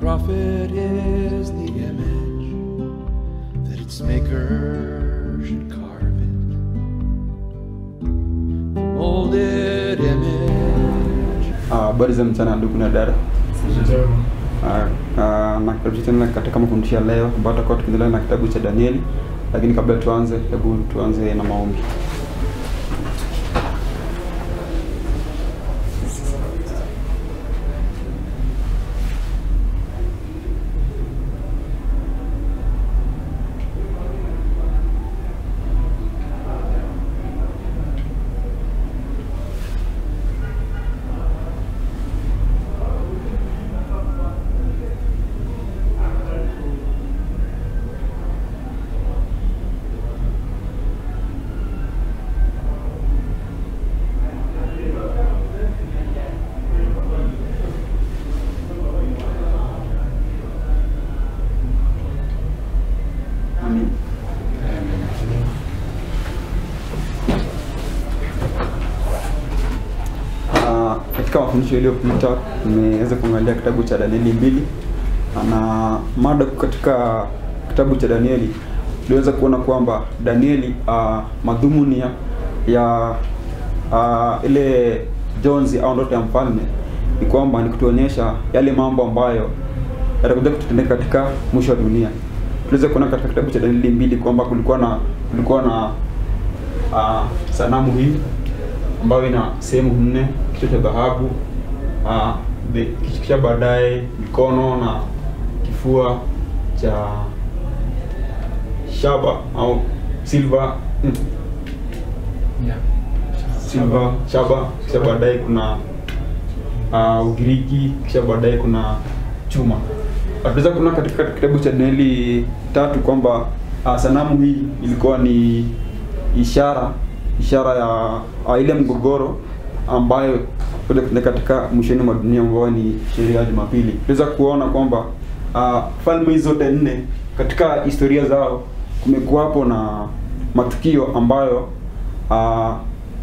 prophet is the image that its maker should carve it. The molded image. Ah, Habari za mchana ndugu na dada. Ah, ah, na karibu tena katika mafundisho ya leo ambayo tutakuwa tukiendelea na kitabu cha Danieli, lakini kabla tuanze, hebu tuanze na maombi. Amen. Ah, katika mafundisho iliyopita tumeweza kuangalia kitabu cha Danieli mbili na mada kuu katika kitabu cha Danieli tuliweza kuona kwamba Danieli uh, madhumuni ya, ya uh, ile jonzi au ndoto ya mfalme ni kwamba ni kutuonyesha yale mambo ambayo yatakuja kutendeka katika mwisho wa dunia. Tuliweza kuona katika kitabu cha Danieli mbili kwamba kulikuwa na kulikuwa na uh, sanamu hii ambayo ina sehemu nne, kichwa cha dhahabu, uh, the- kisha baadaye mikono na kifua cha shaba au silver mm, silver shaba, kisha baadaye kuna uh, Ugiriki, kisha baadaye kuna chuma. Tunaweza kuona katika kitabu cha Danieli tatu kwamba uh, sanamu hii ilikuwa ni ishara ishara ya uh, ile mgogoro ambayo kuja kutendeka katika mwishoni mwa dunia ambayo ni sheria ya Jumapili. Tunaweza kuona kwamba uh, falme hizi zote nne katika historia zao kumekuwapo na matukio ambayo uh,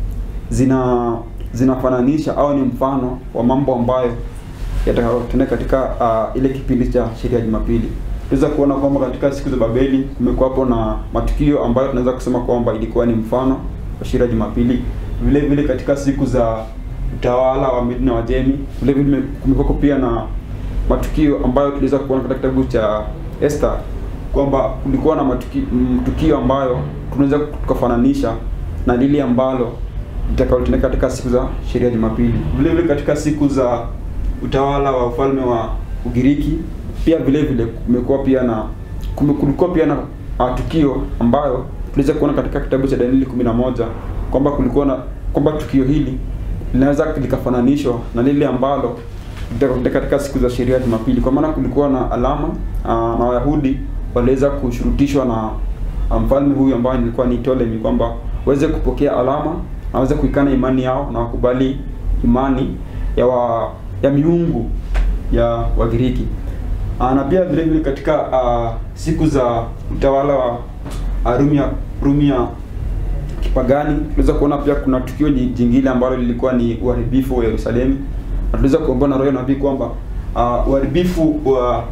zina zinafananisha au ni mfano wa mambo ambayo yatakayotendeka katika uh, ile kipindi cha sheria ya Jumapili. Tunaweza kuona kwamba katika siku za Babeli kumekuwapo na matukio ambayo tunaweza kusema kwamba ilikuwa ni mfano wa sheria ya Jumapili. Vile vile katika siku za utawala wa Medi na Wajemi, vile vile kumekuwa pia na matukio ambayo tuliweza kuona katika kitabu cha Esther kwamba kulikuwa na matukio, matukio ambayo tunaweza tukafananisha na lile ambalo litakalotendeka katika siku za sheria ya Jumapili. Vile vile katika siku za utawala wa ufalme wa Ugiriki pia vile vile kumekuwa pia na kume- kulikuwa pia na uh, tukio ambayo tuliweza kuona katika kitabu cha Danieli 11 kwamba kulikuwa na kwamba tukio hili linaweza likafananishwa na lile ambalo litakotendeka katika siku za sheria ya Jumapili, kwa maana kulikuwa na alama uh, na Wayahudi waliweza kushurutishwa na uh, mfalme huyu ambaye nilikuwa ni Ptolemy kwamba waweze kupokea alama na waweze kuikana imani yao na wakubali imani ya wa, ya miungu ya Wagiriki. Uh, na pia vile vile katika uh, siku za utawala wa uh, Rumia Rumia kipagani tunaweza kuona pia kuna tukio ji- jingine ambalo lilikuwa ni uharibifu wa Yerusalemu. Na tunaweza kuomba na roho ya nabii kwamba uh, uharibifu wa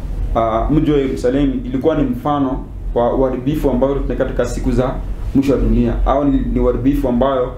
uh, mji wa Yerusalemu ilikuwa ni mfano wa uharibifu ambao tunataka katika siku za mwisho wa dunia, au ni, ni uharibifu ambayo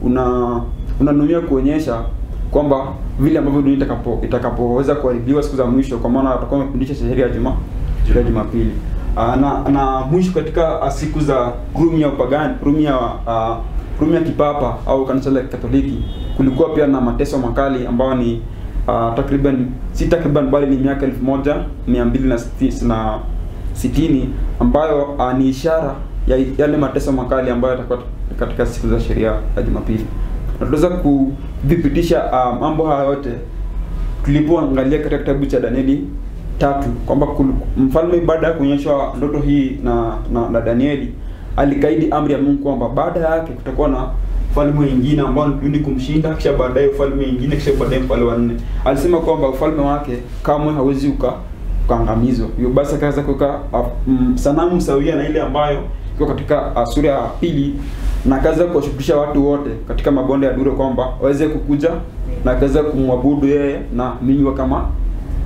una unanuia kuonyesha kwamba vile ambavyo dunia itakapo itakapoweza kuharibiwa siku za mwisho, kwa maana atakuwa amefundisha sheria ya juma sheria ya Jumapili. Uh, na na mwisho katika uh, siku za Rumi ya upagani Rumi ya uh, Rumi ya kipapa au kanisa la Katoliki kulikuwa pia na mateso makali ambayo ni uh, takriban si takriban bali ni miaka elfu moja mia mbili na siti- na sitini ambayo uh, ni ishara ya yale mateso makali ambayo yatakuwa katika siku za sheria ya Jumapili. Na tunaweza kudhibitisha uh, mambo haya yote tulipoangalia katika kitabu cha Danieli tatu kwamba kul- mfalme baada ya kuonyeshwa ndoto hii na, na, na Danieli alikaidi amri ya Mungu kwamba baada yake kutakuwa na ufalme wengine ambao ni kumshinda, kisha baadaye ufalme wengine, kisha baadaye mfalme wa nne. Alisema kwamba ufalme wake kamwe hawezi uka ukaangamizwa. Hivyo basi akaweza kuweka uh, mm, sanamu sawia na ile ambayo iko katika uh, sura ya pili na akaweza kuwashukisha watu wote katika mabonde ya Duro kwamba waweze kukuja na akaweza kumwabudu yeye na minywa kama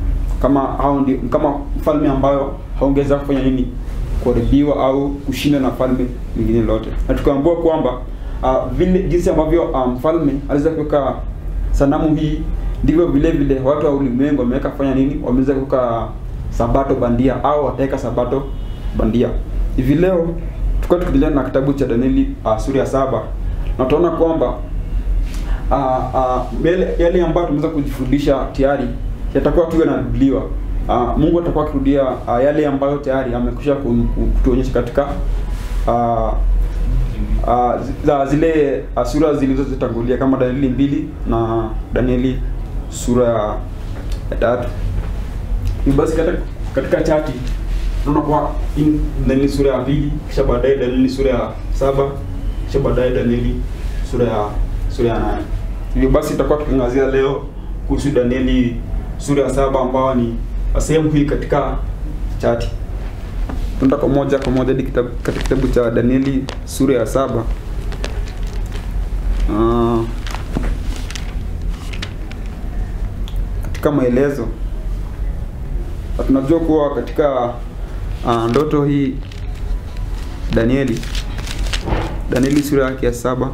kama hao ndio kama mfalme ambayo haongeza kufanya nini kuharibiwa au kushinda na falme lingine lote na tukaambiwa kwamba uh, vile jinsi ambavyo uh, mfalme aliweza kuweka sanamu hii ndivyo vile vile watu wa ulimwengu wameweka kufanya nini wameweza kuweka sabato bandia au wataweka sabato bandia hivi leo tulikuwa tukiendelea na kitabu cha Danieli uh, sura ya saba na tunaona kwamba uh, uh, yale, yale ambayo tumeweza kujifundisha tayari yatakuwa tu yanarudiwa. Uh, Mungu atakuwa akirudia uh, yale ambayo tayari amekwisha ku- ku- kutuonyesha katika uh, uh, zi- za zile uh, sura zilizozitangulia kama Danieli mbili na Danieli sura ya ya tatu. Hivyo basi katika, katika chati tunaona kwa in- Danieli sura ya pili kisha baadaye Danieli sura ya saba kisha baadaye Danieli sura ya sura ya nane. Hivyo basi tutakuwa tukiangazia leo kuhusu Danieli sura ya saba ambao ni sehemu hii katika chati. Tunaenda kwa moja kwa moja hadi kitabu, katika kitabu cha Danieli sura ya saba. Ah, katika maelezo na tunajua kuwa katika uh, ndoto hii Danieli Danieli sura yake ya saba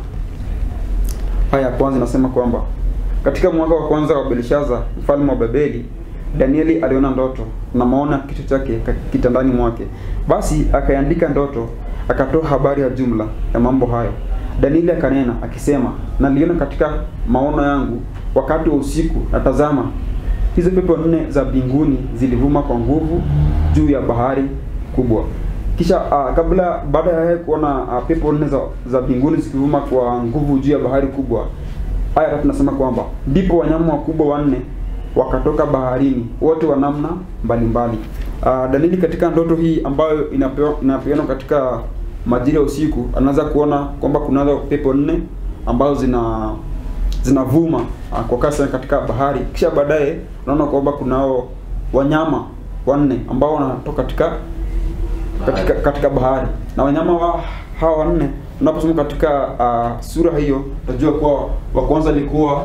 aya ya kwanza inasema kwamba katika mwaka wa kwanza wa Belshaza mfalme wa Babeli Danieli aliona ndoto na maona kichwa chake ka- kitandani mwake. Basi akaiandika ndoto, akatoa habari ya jumla ya mambo hayo. Danieli akanena akisema, naliona katika maono yangu wakati wa usiku, na tazama, hizo pepo nne za mbinguni zilivuma kwa nguvu juu ya bahari kubwa. Kisha uh, kabla baada ya yeye kuona uh, pepo nne za, za mbinguni zikivuma kwa nguvu juu ya bahari kubwa, aya tatu nasema kwamba ndipo wanyama wakubwa wanne wakatoka baharini wote wa namna mbalimbali. Uh, Danieli katika ndoto hii ambayo inapewa inapeanwa katika majira ya usiku, anaweza kuona kwamba kunazo pepo nne ambazo zina zinavuma uh, kwa kasi katika bahari. Kisha baadaye unaona kwamba kunao wanyama wanne ambao wanatoka katika katika, katika bahari na wanyama wa hawa wanne unaposoma katika uh, sura hiyo utajua kuwa wa kwanza alikuwa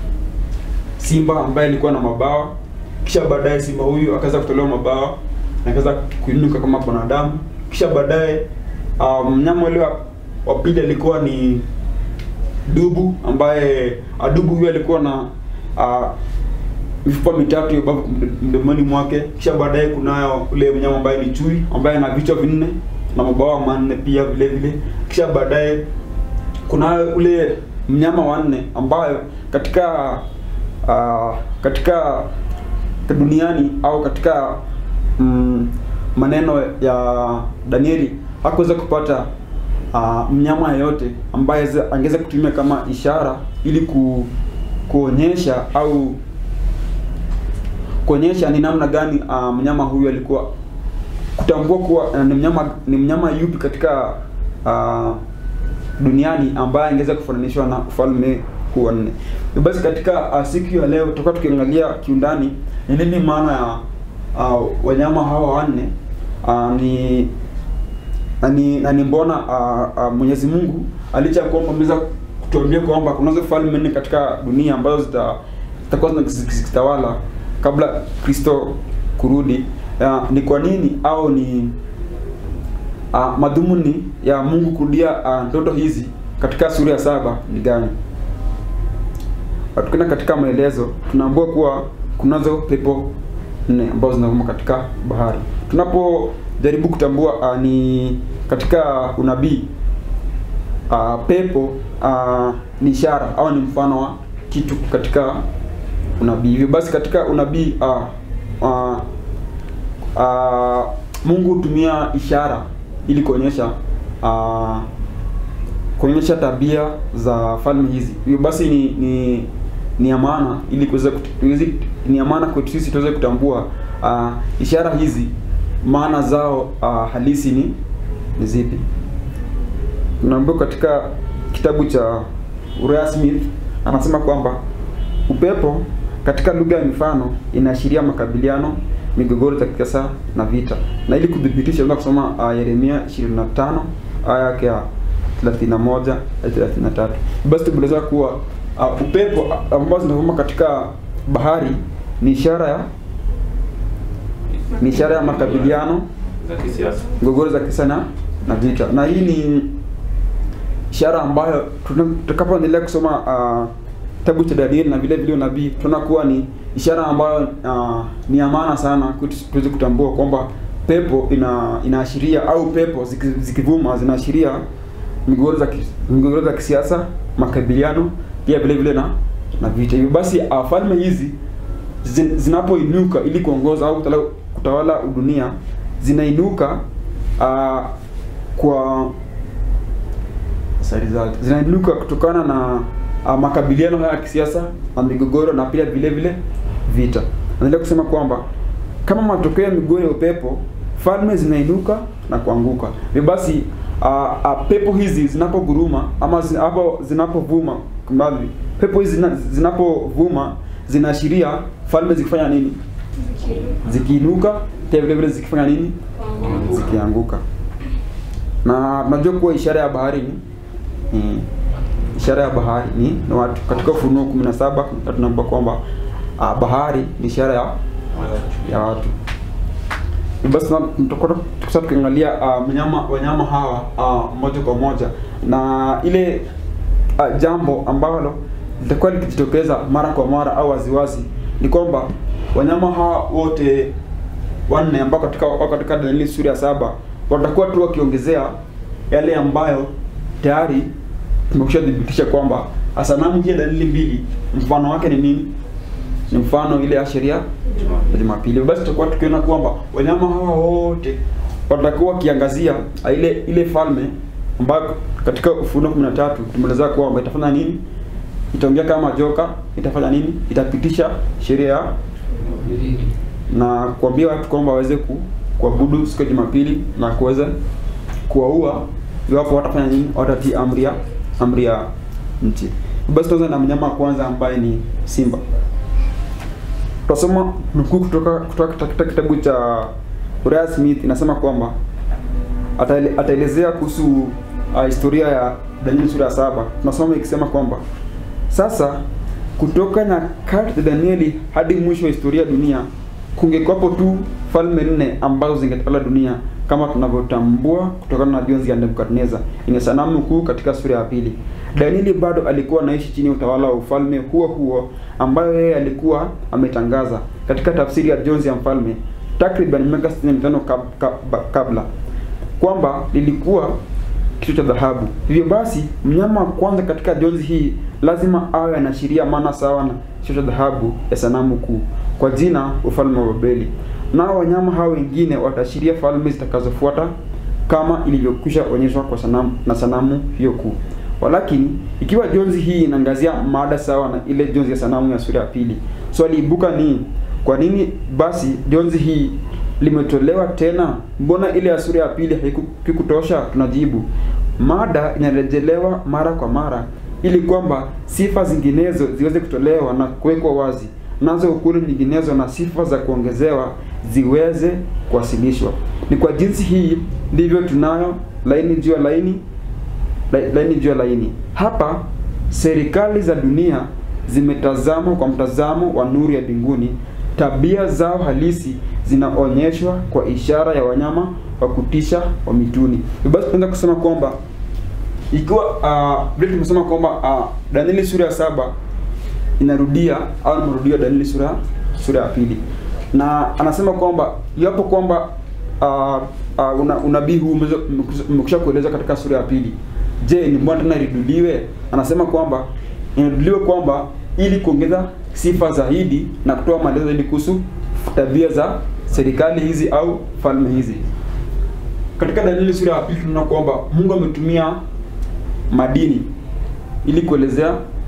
simba ambaye alikuwa na mabawa kisha baadaye simba huyu akaweza kutolewa mabawa na akaweza kuinuka kama binadamu kisha baadaye uh, mnyama ule wa- wa pili alikuwa ni dubu ambaye uh, dubu huyu alikuwa na uh, mifupa mitatu ya ubavu mdomoni mwake. Kisha baadaye kunayo ule mnyama ambaye ni chui ambaye ana vichwa vinne na mabawa manne pia vile vile. Kisha baadaye kunayo ule mnyama wa nne ambayo katika uh, katika duniani au katika mm, maneno ya Danieli hakuweza kupata uh, mnyama yeyote ambaye ze- angeweza kutumia kama ishara ili ku, kuonyesha au kuonyesha ni namna gani uh, mnyama huyu alikuwa kutambua kuwa uh, ni mnyama ni mnyama yupi katika uh, duniani ambaye angeweza kufananishwa na ufalme huu wa nne. Hivyo Basi katika uh, siku ya leo tutakuwa tukiangalia kiundani ni nini maana ya uh, wanyama hawa wanne uh, ni na ni, na ni mbona uh, uh, Mwenyezi Mungu alicha ya kwamba ameweza kutuambia kwamba kunazo falme nne katika dunia ambazo zita zitakuwa zina- zikitawala kabla Kristo kurudi. Uh, ni kwa nini au ni uh, madhumuni ya Mungu kurudia ah, ndoto hizi katika sura ya saba ni gani? Ah, Tukienda katika maelezo tunaambiwa kuwa kunazo pepo nne ambazo zinavuma katika bahari. Tunapojaribu kutambua uh, ni katika unabii uh, pepo uh, ni ishara au ni mfano wa kitu katika unabii. Hivyo basi katika unabii uh, uh, uh, Mungu hutumia ishara ili kuonyesha uh, kuonyesha tabia za falme hizi. Hivyo basi ni ni ni ya maana ili kuweza kut- tuwezi- ni ya maana kwetu sisi tuweze kutambua uh, ishara hizi maana zao uh, halisi ni ni zipi. Tunaambiwa katika kitabu cha Uriah Smith anasema kwamba upepo katika lugha ya mifano inaashiria makabiliano, migogoro za kisiasa na vita. Na ili kudhibitisha unaweza kusoma uh, Yeremia 25 aya yake ya 31 hadi 33. Basi tumeeleza kuwa uh, upepo uh, ambao zinavuma katika bahari ni ishara ya ni ishara ya makabiliano za kisiasa. migogoro za kisa na na vita na hii ni ishara ambayo tuna- tutakapoendelea kusoma uh, kitabu cha Danieli na vile vile unabii tunaona kuwa ni ishara ambayo uh, ni ya maana sana kwetu tuweze kutambua kwamba pepo ina inaashiria au pepo ziki- zikivuma zinaashiria migogoro za ki- migogoro za kisiasa makabiliano pia vile vile na na vita hivyo basi uh, falme hizi zin- zinapoinuka ili kuongoza au kutawala, kutawala dunia zinainuka uh, kwa sorry, za- zinainuka kutokana na uh, makabiliano haya ya kisiasa na migogoro na pia vile vile vita. Naendelea kusema kwamba kama matokeo ya migogoro ya upepo, falme zinainuka na kuanguka. Hivyo basi uh, uh, pepo hizi zinapoguruma ama zi- hapo zinapovuma, kumradhi, pepo hizi zina- zinapovuma zinaashiria falme zikifanya nini? Zikiinuka, pia vile vile zikifanya nini? Zikianguka. Na tunajua kuwa ishara ya bahari ni ni ishara ya bahari ni, ni watu. Katika Ufunuo 17 tunaambiwa kwamba uh, bahari ni ishara ya ya watu. Basi na- tutakuwa sasa tukiangalia uh, wanyama wanyama hawa uh, moja kwa moja na ile uh, jambo ambalo litakuwa likijitokeza mara kwa mara au waziwazi ni kwamba wanyama hawa wote wanne ambao katika wako katika Danieli sura ya saba watakuwa tu wakiongezea yale ambayo tayari tumekwisha thibitisha kwamba sanamu hii ya Danieli mbili mfano wake ni nini? Ni mfano ile ya sheria ya Jumapili. Basi tutakuwa tukiona kwamba wanyama hawa wote watakuwa wakiangazia ile ile falme ambayo katika Ufunuo 13 tumeelezea kwamba itafanya nini? Itaongea kama joka, itafanya nini? Itapitisha sheria ya na kuambia watu kwamba waweze ku, kuabudu siku ya Jumapili na kuweza kuwaua iwapo watafanya nini? Watatii amri ya amri ya nchi. Basi tuanze na mnyama wa kwanza ambaye ni simba. Tutasoma nukuu kutoka kutoka katika kitabu cha Uriah Smith inasema kwamba ataele- ataelezea kuhusu uh, historia ya Danieli sura ya saba. Tunasoma ikisema kwamba sasa kutoka nyakati za Danieli hadi mwisho wa historia ya dunia kungekuwapo tu falme nne ambazo zingetawala dunia kama tunavyotambua kutokana na jonzi ya Nebukadneza yenye sanamu kuu katika sura ya pili. Danieli bado alikuwa anaishi chini ya utawala wa ufalme huo huo ambayo yeye alikuwa ametangaza katika tafsiri ya jonzi ya mfalme takriban miaka 65 kab, kab, kabla kwamba lilikuwa kichwa cha dhahabu. Hivyo basi mnyama wa kwanza katika jonzi hii lazima awe anaashiria maana sawa na kichwa cha dhahabu ya sanamu kuu kwa jina ufalme wa Babeli. Nao wanyama hao wengine wataashiria falme zitakazofuata kama ilivyokwisha onyeshwa kwa sanamu na sanamu hiyo kuu. Walakini ikiwa jonzi hii inaangazia mada sawa na ile jonzi ya sanamu ya sura ya pili, swali ibuka ni kwa nini basi jonzi hii limetolewa tena? Mbona ile ya sura ya pili haikutosha? Tunajibu, mada inarejelewa mara kwa mara ili kwamba sifa zinginezo ziweze kutolewa na kuwekwa wazi, nazo ukuri nyinginezo na sifa za kuongezewa ziweze kuwasilishwa. Ni kwa jinsi hii ndivyo tunayo laini juu ya laini la- laini juu ya laini. Hapa serikali za dunia zimetazamwa kwa mtazamo wa nuru ya mbinguni. Tabia zao halisi zinaonyeshwa kwa ishara ya wanyama wa kutisha wa mituni. Hivyo Basi tunaweza kusema kwamba ikiwa uh, vile tumesema kwamba uh, Danieli sura ya saba inarudia au ni marudio ya Danieli sura sura ya pili, na anasema kwamba iwapo kwamba uh, uh, una, unabii huu umeweza- umekwisha kueleza katika sura ya pili, je, ni mbona tena iriduliwe? Anasema kwamba inaruduliwe kwamba ili kuongeza sifa zaidi na kutoa maelezo zaidi kuhusu tabia za serikali hizi au falme hizi. Katika Danieli sura ya pili tunaona kwamba Mungu ametumia madini ili kuelezea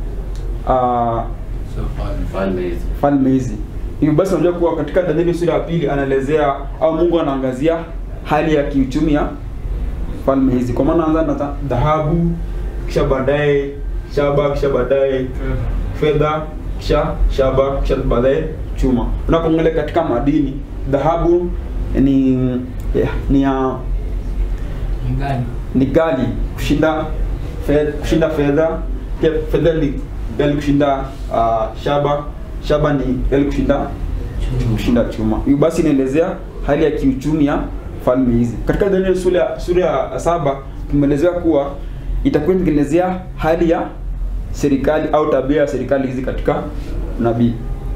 uh, So, fal- falme hizi. falme hizi. Hivyo basi unajua kuwa katika Danieli sura ya pili anaelezea au Mungu anaangazia hali ya kiuchumi ya falme hizi. Kwa maana anaanza na dha- dhahabu, kisha baadaye shaba, kisha baadaye fedha, kisha shaba, kisha baadaye chuma. Unapoangalia katika madini, dhahabu ni ya- ni ya Ngani. ni gali kushinda fedha, kushinda fedha pia fedha ni gali kushinda uh, shaba shaba ni gali kushinda kushinda chuma. Hiyo basi inaelezea hali ya kiuchumi ya falme hizi. Katika Danieli sura ya sura ya saba tumeelezewa kuwa itakuwa inaelezea hali ya serikali au tabia ya serikali hizi katika nabii.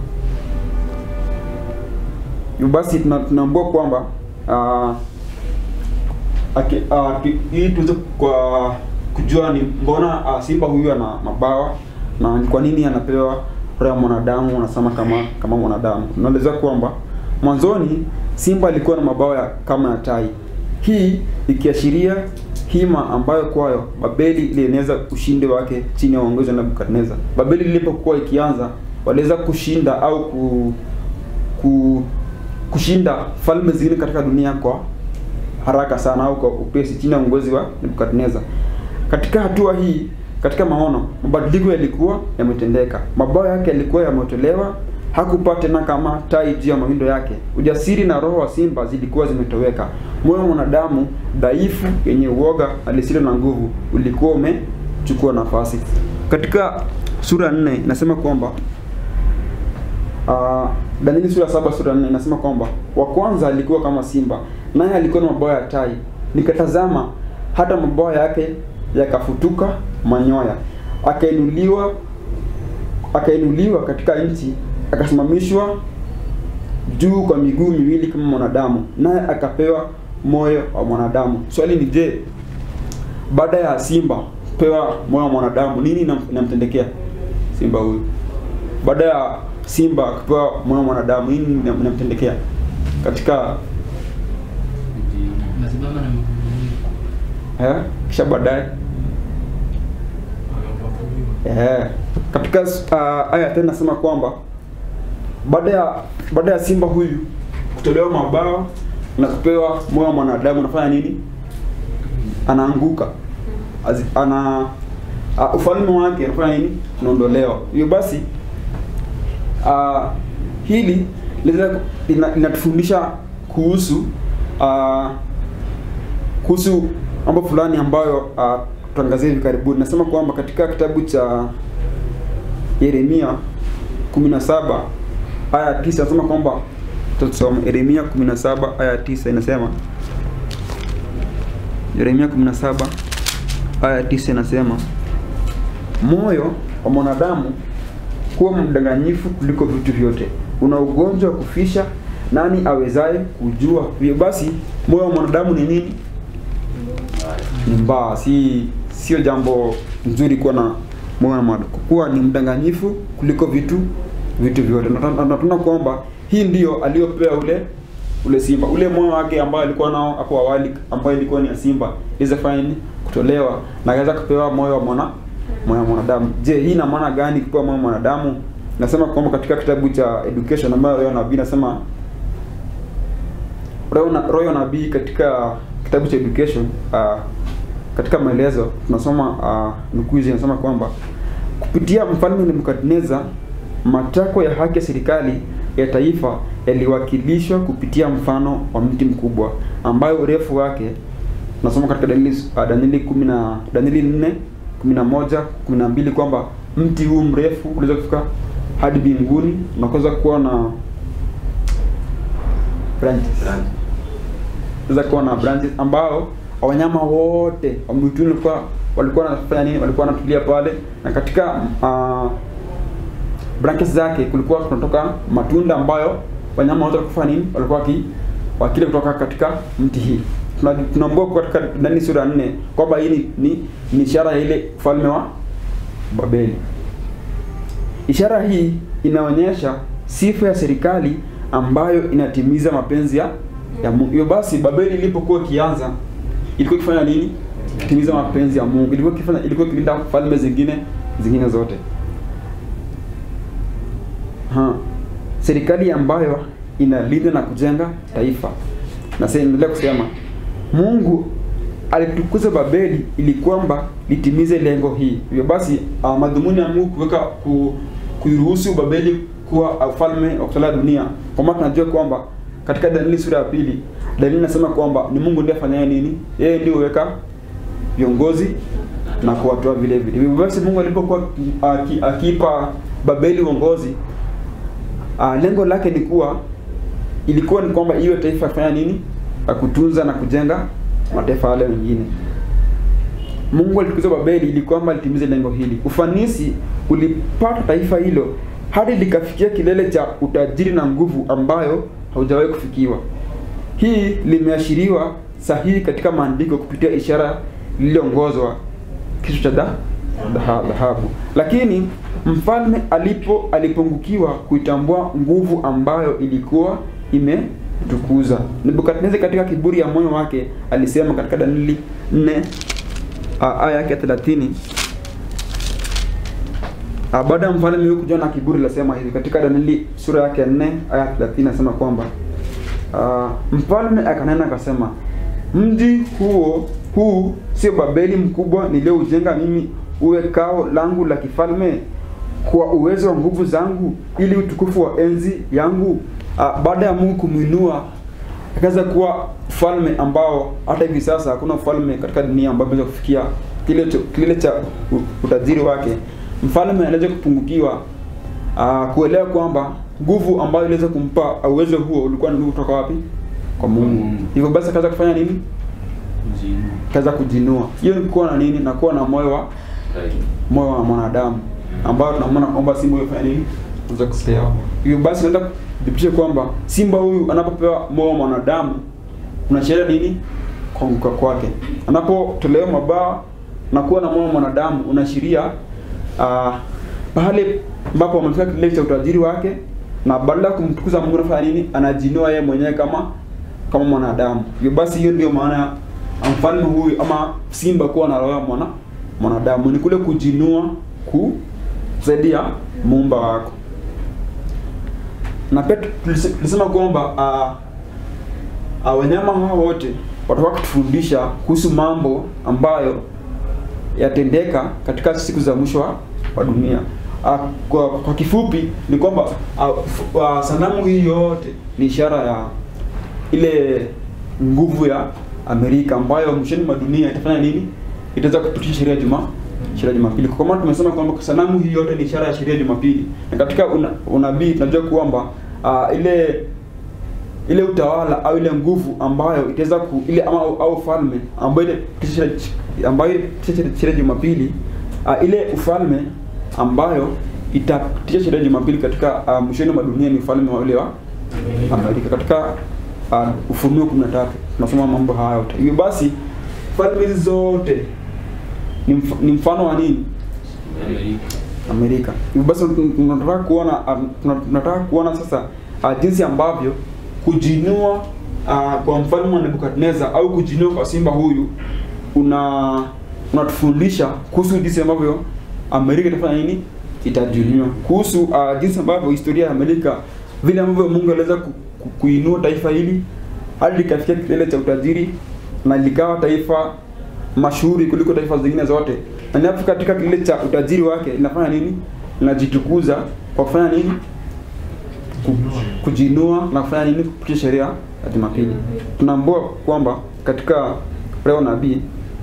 Hivyo basi tuna- tunaambua kwamba ah, aki- ah, ki- ili tuweze kwa kujua ni mbona ah, simba huyu ana mabawa na ni kwa nini anapewa roho ya mwanadamu anasema kama kama mwanadamu. Tunaeleza kwamba mwanzoni simba alikuwa na mabawa ya, kama ya tai, hii ikiashiria hima ambayo kwayo Babeli ilieneza ushindi wake chini ya uongozi wa Nebukadneza. Babeli ilipokuwa ikianza waliweza kushinda au ku, ku kushinda falme zingine katika dunia kwa haraka sana au kwa upesi chini ya uongozi wa Nebukadneza. Katika hatua hii, katika maono, mabadiliko yalikuwa yametendeka. Mabawa yake yalikuwa yametolewa, hakupaa tena kama tai juu ya mawindo yake. Ujasiri na roho wa simba zilikuwa zimetoweka. Moyo wa mwanadamu dhaifu, yenye uoga na lisilo na nguvu ulikuwa umechukua nafasi. Katika sura ya nne inasema kwamba Uh, Danieli sura ya saba sura ya nne inasema kwamba wa kwanza alikuwa kama simba, naye alikuwa na mabawa ya tai. Nikatazama hata mabawa yake yakafutuka manyoya, akainuliwa akainuliwa katika nchi, akasimamishwa juu kwa miguu miwili kama mwanadamu, naye akapewa moyo wa mwanadamu. Swali ni je, baada ya simba kupewa moyo wa mwanadamu, nini inam- inamtendekea simba huyu? baada ya simba kupewa moyo wa mwanadamu nini inam- inamtendekea katika Nasimama na miguu miwili. eh, kisha baadaye eh, katika uh, aya tena nasema kwamba baada ya baada ya simba huyu kutolewa mabawa na kupewa moyo wa mwanadamu anafanya nini anaanguka Azi, ana uh, ufalme wake anafanya nini unaondolewa hiyo basi uh, hili linaweza- lina- linatufundisha kuhusu uh, kuhusu mambo fulani ambayo uh, tutaangazia hivi karibuni. Nasema kwamba katika kitabu cha Yeremia 17 aya ya 9 nasema kwamba tutasoma Yeremia 17 aya ya 9 inasema Yeremia 17 aya ya 9 inasema moyo wa mwanadamu kuwa mdanganyifu kuliko vitu vyote, una ugonjwa wa kufisha, nani awezaye kujua? Hivyo basi moyo wa mwanadamu ni nini? Ni mbaya, si sio jambo nzuri kuwa na moyo wa mwanadamu, kuwa ni mdanganyifu kuliko vitu vitu vyote. Na tuna- na tunaona kwamba hii ndio aliyopewa ule ule simba, ule moyo wake ambao alikuwa nao hapo awali, ambayo ilikuwa ni ya simba, iweze fanya nini? Kutolewa na akaweza kupewa moyo wa mwana moyo wa mwanadamu. Je, hii ina maana gani kupewa moyo wa mwanadamu? Nasema kwamba katika kitabu cha education ambayo Roho ya Nabii nasema Roho na- Roho ya Nabii katika kitabu cha education uh, katika maelezo tunasoma uh, nukuu hizi inasema kwamba kupitia mfalme Nebukadneza matakwa ya haki ya serikali ya taifa yaliwakilishwa kupitia mfano wa mti mkubwa ambayo urefu wake nasoma katika Danieli uh, Danieli 10 na Danieli 4 11 12 kwamba mti huu mrefu uliweza kufika hadi mbinguni na kuweza kuwa na branches unaweza kuwa na branches ambao wanyama wote wa mwituni walikuwa walikuwa wanafanya nini? Walikuwa wanatulia pale, na katika uh, branches zake kulikuwa kunatoka matunda ambayo wanyama wote walikuwa nini? Walikuwa waki wakile kutoka katika mti hii. Tuna- Tunaambiwa katika ndani sura ya nne kwamba hii ni, ni, ni ishara ya ile ufalme wa Babeli. Ishara hii inaonyesha sifa ya serikali ambayo inatimiza mapenzi ya ya Mungu. Hivyo basi Babeli ilipokuwa ikianza ilikuwa ikifanya nini? Kutimiza mapenzi ya Mungu. Ilikuwa ikifanya ilikuwa ikilinda falme zingine zingine zote. Ha. Serikali ambayo inalinda na kujenga taifa. Na sasa endelea kusema Mungu alitukuza Babeli ili kwamba litimize lengo hii. Hivyo basi uh, madhumuni ya Mungu kuweka ku, kuiruhusu Babeli kuwa ufalme wa kutawala dunia, kwa maana tunajua kwamba katika Danieli sura ya pili Danieli inasema kwamba ni Mungu ndiye afanyaye nini? Yeye ndiye huweka viongozi na kuwatoa vile vile. Hivyo basi Mungu alipokuwa aki- akipa Babeli uongozi uh, lengo lake ni kuwa ilikuwa ni kwamba iwe taifa kufanya nini ya kutunza na kujenga mataifa yale mengine mungu alitukuza babeli ili kwamba litimize lengo hili ufanisi ulipata taifa hilo hadi likafikia kilele cha utajiri na nguvu ambayo haujawahi kufikiwa hii limeashiriwa sahihi katika maandiko kupitia ishara lililoongozwa kichwa cha dha- dhaha- dhahabu lakini mfalme alipo alipungukiwa kuitambua nguvu ambayo ilikuwa imetukuza nebukadneza katika kiburi ya moyo wake alisema katika danieli 4 ah, aya yake ya 30 Ah, baada ya mfalme huyu kujua na kiburi lasema hivi katika Danieli sura yake ya 4 aya ya 30 nasema kwamba uh, mfalme akanena akasema mji huo huu sio Babeli mkubwa niliyoujenga mimi uwe kao langu la kifalme kwa uwezo wa nguvu zangu ili utukufu wa enzi yangu uh, baada ya Mungu kumwinua akaweza kuwa ufalme ambao hata hivi sasa hakuna ufalme katika dunia ambao umeweza kufikia kile cho- kilele cha u- utajiri wake mfalme anaweza kupungukiwa uh, kuelewa kwamba nguvu ambayo iliweza kumpa uwezo huo ulikuwa ni nguvu kutoka wapi kwa mungu Mm. hivyo basi akaweza kufanya nini Jinu. akaweza kujinua hiyo ni kuwa na nini na kuwa na moyo wa Right. moyo wa mwanadamu ambao tunamwona kwamba simba huyo fanya nini unaweza kupewa hivyo basi naweza kudhibitisha kwamba simba huyu anapopewa moyo wa mwanadamu unaashiria nini kuanguka kwake anapotolewa mabawa na kuwa na moyo wa mwanadamu unaashiria uh, pahali ambapo amefika kilele cha utajiri wake na badala ya kumtukuza Mungu anafanya nini anajinua yeye mwenyewe kama kama mwanadamu hivyo basi hiyo ndio maana ya mfalme huyu ama simba kuwa na roho ya mwana mwanadamu ni kule kujinua kusaidia muumba wako na pia tulise- tulisema kwamba uh, uh, wanyama hawa wote watakuwa kutufundisha kuhusu mambo ambayo yatendeka katika siku za mwisho wa, wa dunia uh, kwa, kwa kifupi ni kwamba uh, f- uh, sanamu hii yote ni ishara ya ile nguvu ya Amerika ambayo mwishoni mwa dunia itafanya nini? Itaweza kupitisha sheria ya juma sheria ya Jumapili. Kwa maana tumesema kwamba sanamu hii yote ni ishara ya sheria ya Jumapili. Na katika una, unabii tunajua kwamba uh, ile ile utawala au ile nguvu ambayo itaweza ku ile ama au, au falme ambayo ile sheria- ambayo itapitisha sheria ya Jumapili uh, ile ufalme ambayo itapitisha sheria ya Jumapili katika uh, mwishoni mwa dunia ni ufalme wa ule wa Amerika katika uh, Ufunuo 13 tunasoma mambo haya yote. Hivyo basi falme hizi zote ni, mf, ni mfano wa nini? Amerika. Amerika. Hivyo basi tun- tunataka kuona um, tuna- tunataka kuona sasa uh, jinsi ambavyo kujinua uh, kwa mfalme wa Nebukadneza au kujinua kwa simba huyu una unatufundisha kuhusu jinsi ambavyo Amerika itafanya nini? Itajinua. Kuhusu uh, jinsi ambavyo historia ya Amerika vile ambavyo Mungu aliweza ku, ku, kuinua taifa hili hadi likafikia kilele cha utajiri na likawa taifa mashuhuri kuliko taifa zingine zote. Na linapofika katika kilele cha utajiri wake linafanya nini? Linajitukuza kwa kufanya nini? Ku- Kujinua na kufanya nini? Kupitia sheria ya Jumapili. Tunaambua kwamba katika leo nabii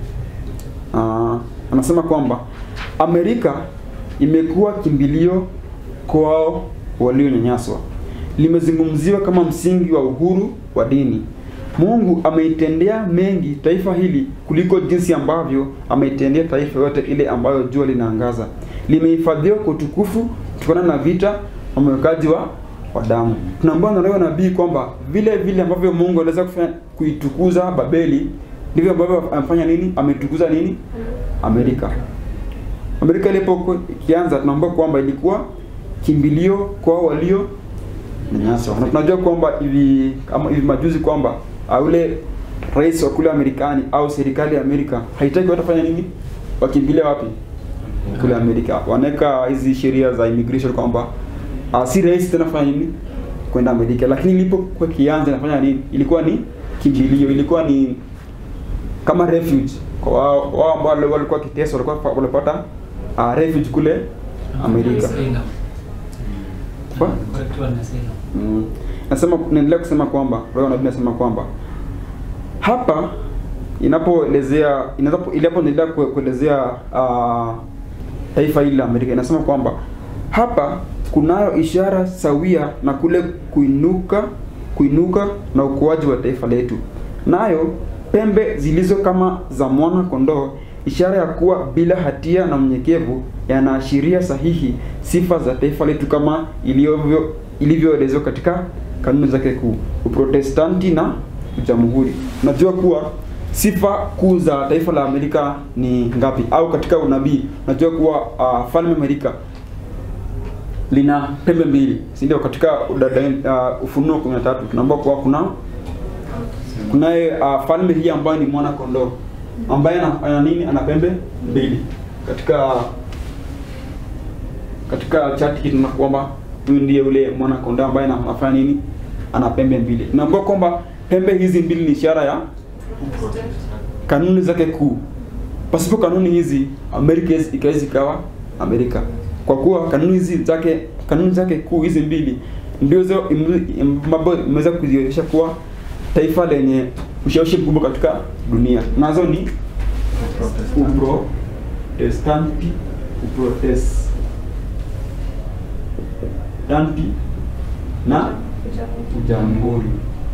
uh, anasema kwamba Amerika imekuwa kimbilio kwao walionyanyaswa, limezungumziwa kama msingi wa uhuru wa dini. Mungu ameitendea mengi taifa hili kuliko jinsi ambavyo ameitendea taifa yote ile ambayo jua linaangaza. Limehifadhiwa kwa utukufu kutokana na vita na umwekaji wa wa damu. Tunaambiwa na leo nabii kwamba vile vile ambavyo Mungu aliweza kufanya kuitukuza Babeli ndivyo ambavyo amefanya nini? Ametukuza nini? Amerika. Amerika ilipokuwa ikianza tunaambiwa kwamba ilikuwa kimbilio kwa walio nyanyaswa. Na tunajua kwamba hivi kama hivi majuzi kwamba ah, yule rais wa kule Amerikani au serikali ya Amerika haitaki watu wafanye nini? Wakimbilia wapi? Kule Amerika. Wanaweka hizi sheria za immigration kwamba uh, si rahisi tena kufanya nini? Kwenda Amerika. Lakini ilipokuwa kianza inafanya nini? Ilikuwa ni kimbilio, ilikuwa ni kama refuge kwa wao wao ambao wale walikuwa kiteswa walikuwa walipata uh, refuge kule Amerika. Asylum. Kwa? Watu wana asylum. Mm. Nasema naendelea kusema kwamba roho nabii nasema kwamba hapa inapoelezea inapo inapoendelea kue- kuelezea uh, taifa hili la Amerika inasema kwamba hapa kunayo ishara sawia na kule kuinuka kuinuka na ukuaji wa taifa letu nayo pembe zilizo kama za mwana kondoo ishara ya kuwa bila hatia na mnyenyekevu yanaashiria sahihi sifa za taifa letu kama ilivyo ilivyoelezwa katika kanuni zake kuu uprotestanti na jamhuri unajua kuwa sifa kuu za taifa la amerika ni ngapi au katika unabii unajua kuwa uh, falme amerika lina pembe mbili si ndio katika udada, uh, ufunuo 13 tunaambiwa kuwa kuna kunaye uh, falme hii ambayo ni mwana kondoo ambaye ana, ana nini ana pembe mbili katika katika chati hii tunaona kwamba huyu ndiye ule mwana kondoo ambaye ana- anafanya nini ana pembe mbili tunaambiwa kwamba pembe hizi mbili ni ishara ya kanuni zake kuu pasipo kanuni hizi amerika hizi- ikawezi ikawa amerika kwa kuwa kanuni hizi zake kanuni zake kuu hizi mbili ndizo ambazo imeweza kuzionyesha kuwa taifa lenye ushawishi mkubwa katika dunia nazo ni uprotestanti uprotestanti na ujamhuri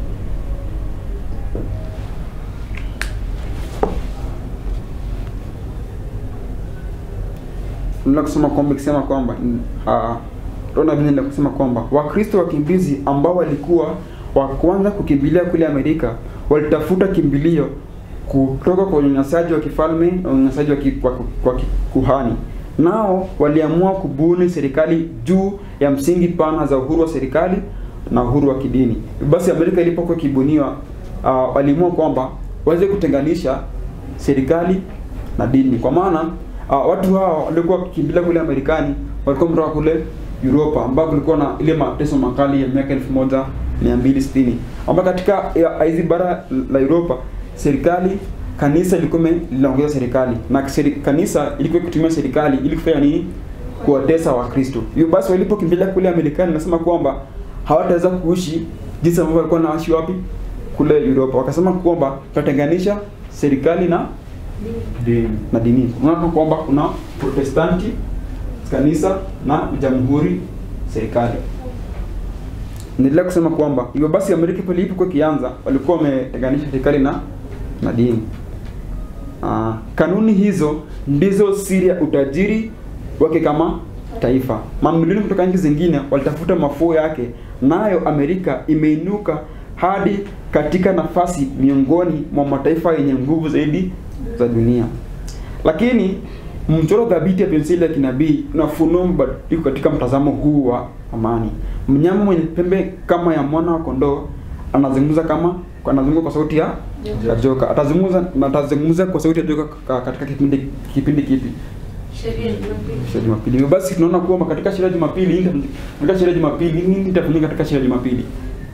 Nila kusema kwamba ikisema kwamba uh, Rona Biblia kusema kwamba Wakristo wakimbizi ambao walikuwa wa kwanza kukimbilia kule Amerika walitafuta kimbilio kutoka kwa unyanyasaji wa kifalme na unyanyasaji wa, ki, wa, wa kuhani. Nao waliamua kubuni serikali juu ya msingi pana za uhuru wa serikali na uhuru wa kidini. Basi Amerika ilipokuwa ikibuniwa, uh, waliamua kwamba waweze kutenganisha serikali na dini, kwa maana uh, watu hao walikuwa wakikimbilia kule Amerikani walikuwa kutoka kule Europa ambapo kulikuwa na ile mateso makali ya miaka 1260 ambapo katika ya- hizi bara la Europa serikali kanisa ilikuwa ime- linaongeza serikali na seri, kanisa ilikuwa ikitumia serikali ili kufanya nini? Kuwatesa Wakristo. Hivyo basi walipokimbilia kule Amerikani, nasema kwamba hawataweza kuishi jinsi ambavyo walikuwa naishi wapi kule Europa. Wakasema kwamba tutatenganisha serikali na Dini. na dini. Unaona kwamba kuna Protestanti kanisa na jamhuri serikali. Naendelea kusema kwamba hivyo basi Amerika pale ilipokuwa ikianza walikuwa wametenganisha serikali na na dini. Ah, kanuni hizo ndizo siri ya utajiri wake kama taifa. Mamilioni kutoka nchi zingine walitafuta mafuo yake, nayo Amerika imeinuka hadi katika nafasi miongoni mwa mataifa yenye nguvu zaidi za dunia. Lakini mchoro thabiti ya penseli ya kinabii unafunua mabadiliko katika mtazamo huu wa amani. Mnyama mwenye pembe kama ya mwana wa kondoo anazungumza kama anazungumza kwa sauti ya ya joka. Atazungumza na atazungumza kwa sauti ya joka ka- katika kipindi kipindi kipi? Sheria ya Jumapili. Sheria ya Jumapili. Hivyo basi tunaona kwamba katika sheria ya Jumapili nini- katika sheria ya Jumapili nini itafanyika katika sheria ya Jumapili?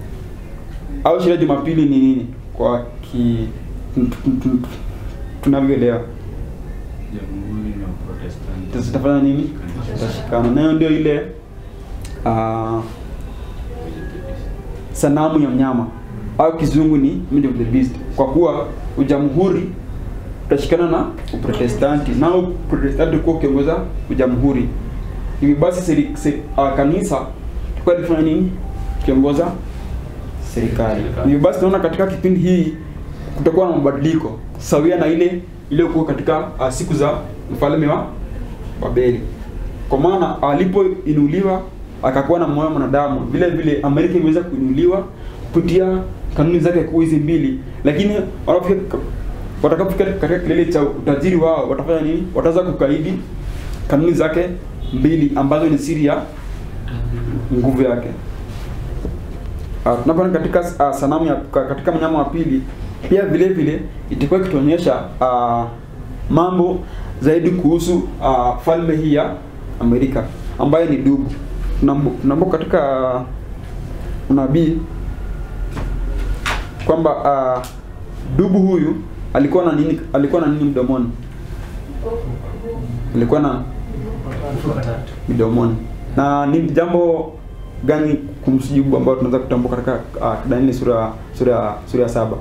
Au sheria ya Jumapili ni nini kwa ki tun- tun- tun- tunavyoelewa? Jamhuri na Protestanti. Tutafanya nini? Tutashikana. Nayo ndio ile ah, sanamu ya mnyama au kizungu ni image of the beast, kwa kuwa ujamhuri utashikana na uprotestanti, nao uprotestanti ulikuwa ukiongoza ujamhuri. Hivi basi seri, seri, uh, kanisa tulikuwa lifanya nini? Kiongoza serikali. Serikali. Hivi basi tunaona katika kipindi hii kutakuwa na mabadiliko sawia na ile iliyokuwa katika uh, siku za mfalme wa Babeli, kwa maana alipoinuliwa akakuwa na moyo wa mwanadamu. Vile vile Amerika imeweza kuinuliwa kupitia kanuni zake kuu hizi mbili, lakini wanapofika watakapofika katika kilele cha utajiri wao watafanya nini? Wataweza kukaidi kanuni zake mbili ambazo ni siri ya nguvu yake. Uh, tunapoona katika uh, sanamu ya ka- katika mnyama wa pili pia vile vile itakuwa ikituonyesha uh, mambo zaidi kuhusu uh, falme hii ya Amerika ambayo ni dubu. Tunambo tunambo katika uh, unabii kwamba uh, dubu huyu alikuwa na nini alikuwa na nini mdomoni? Alikuwa na midomoni. Na ni jambo gani kumhusu Jobu ambao tunaweza kutambua katika uh, Danieli sura sura sura ya saba?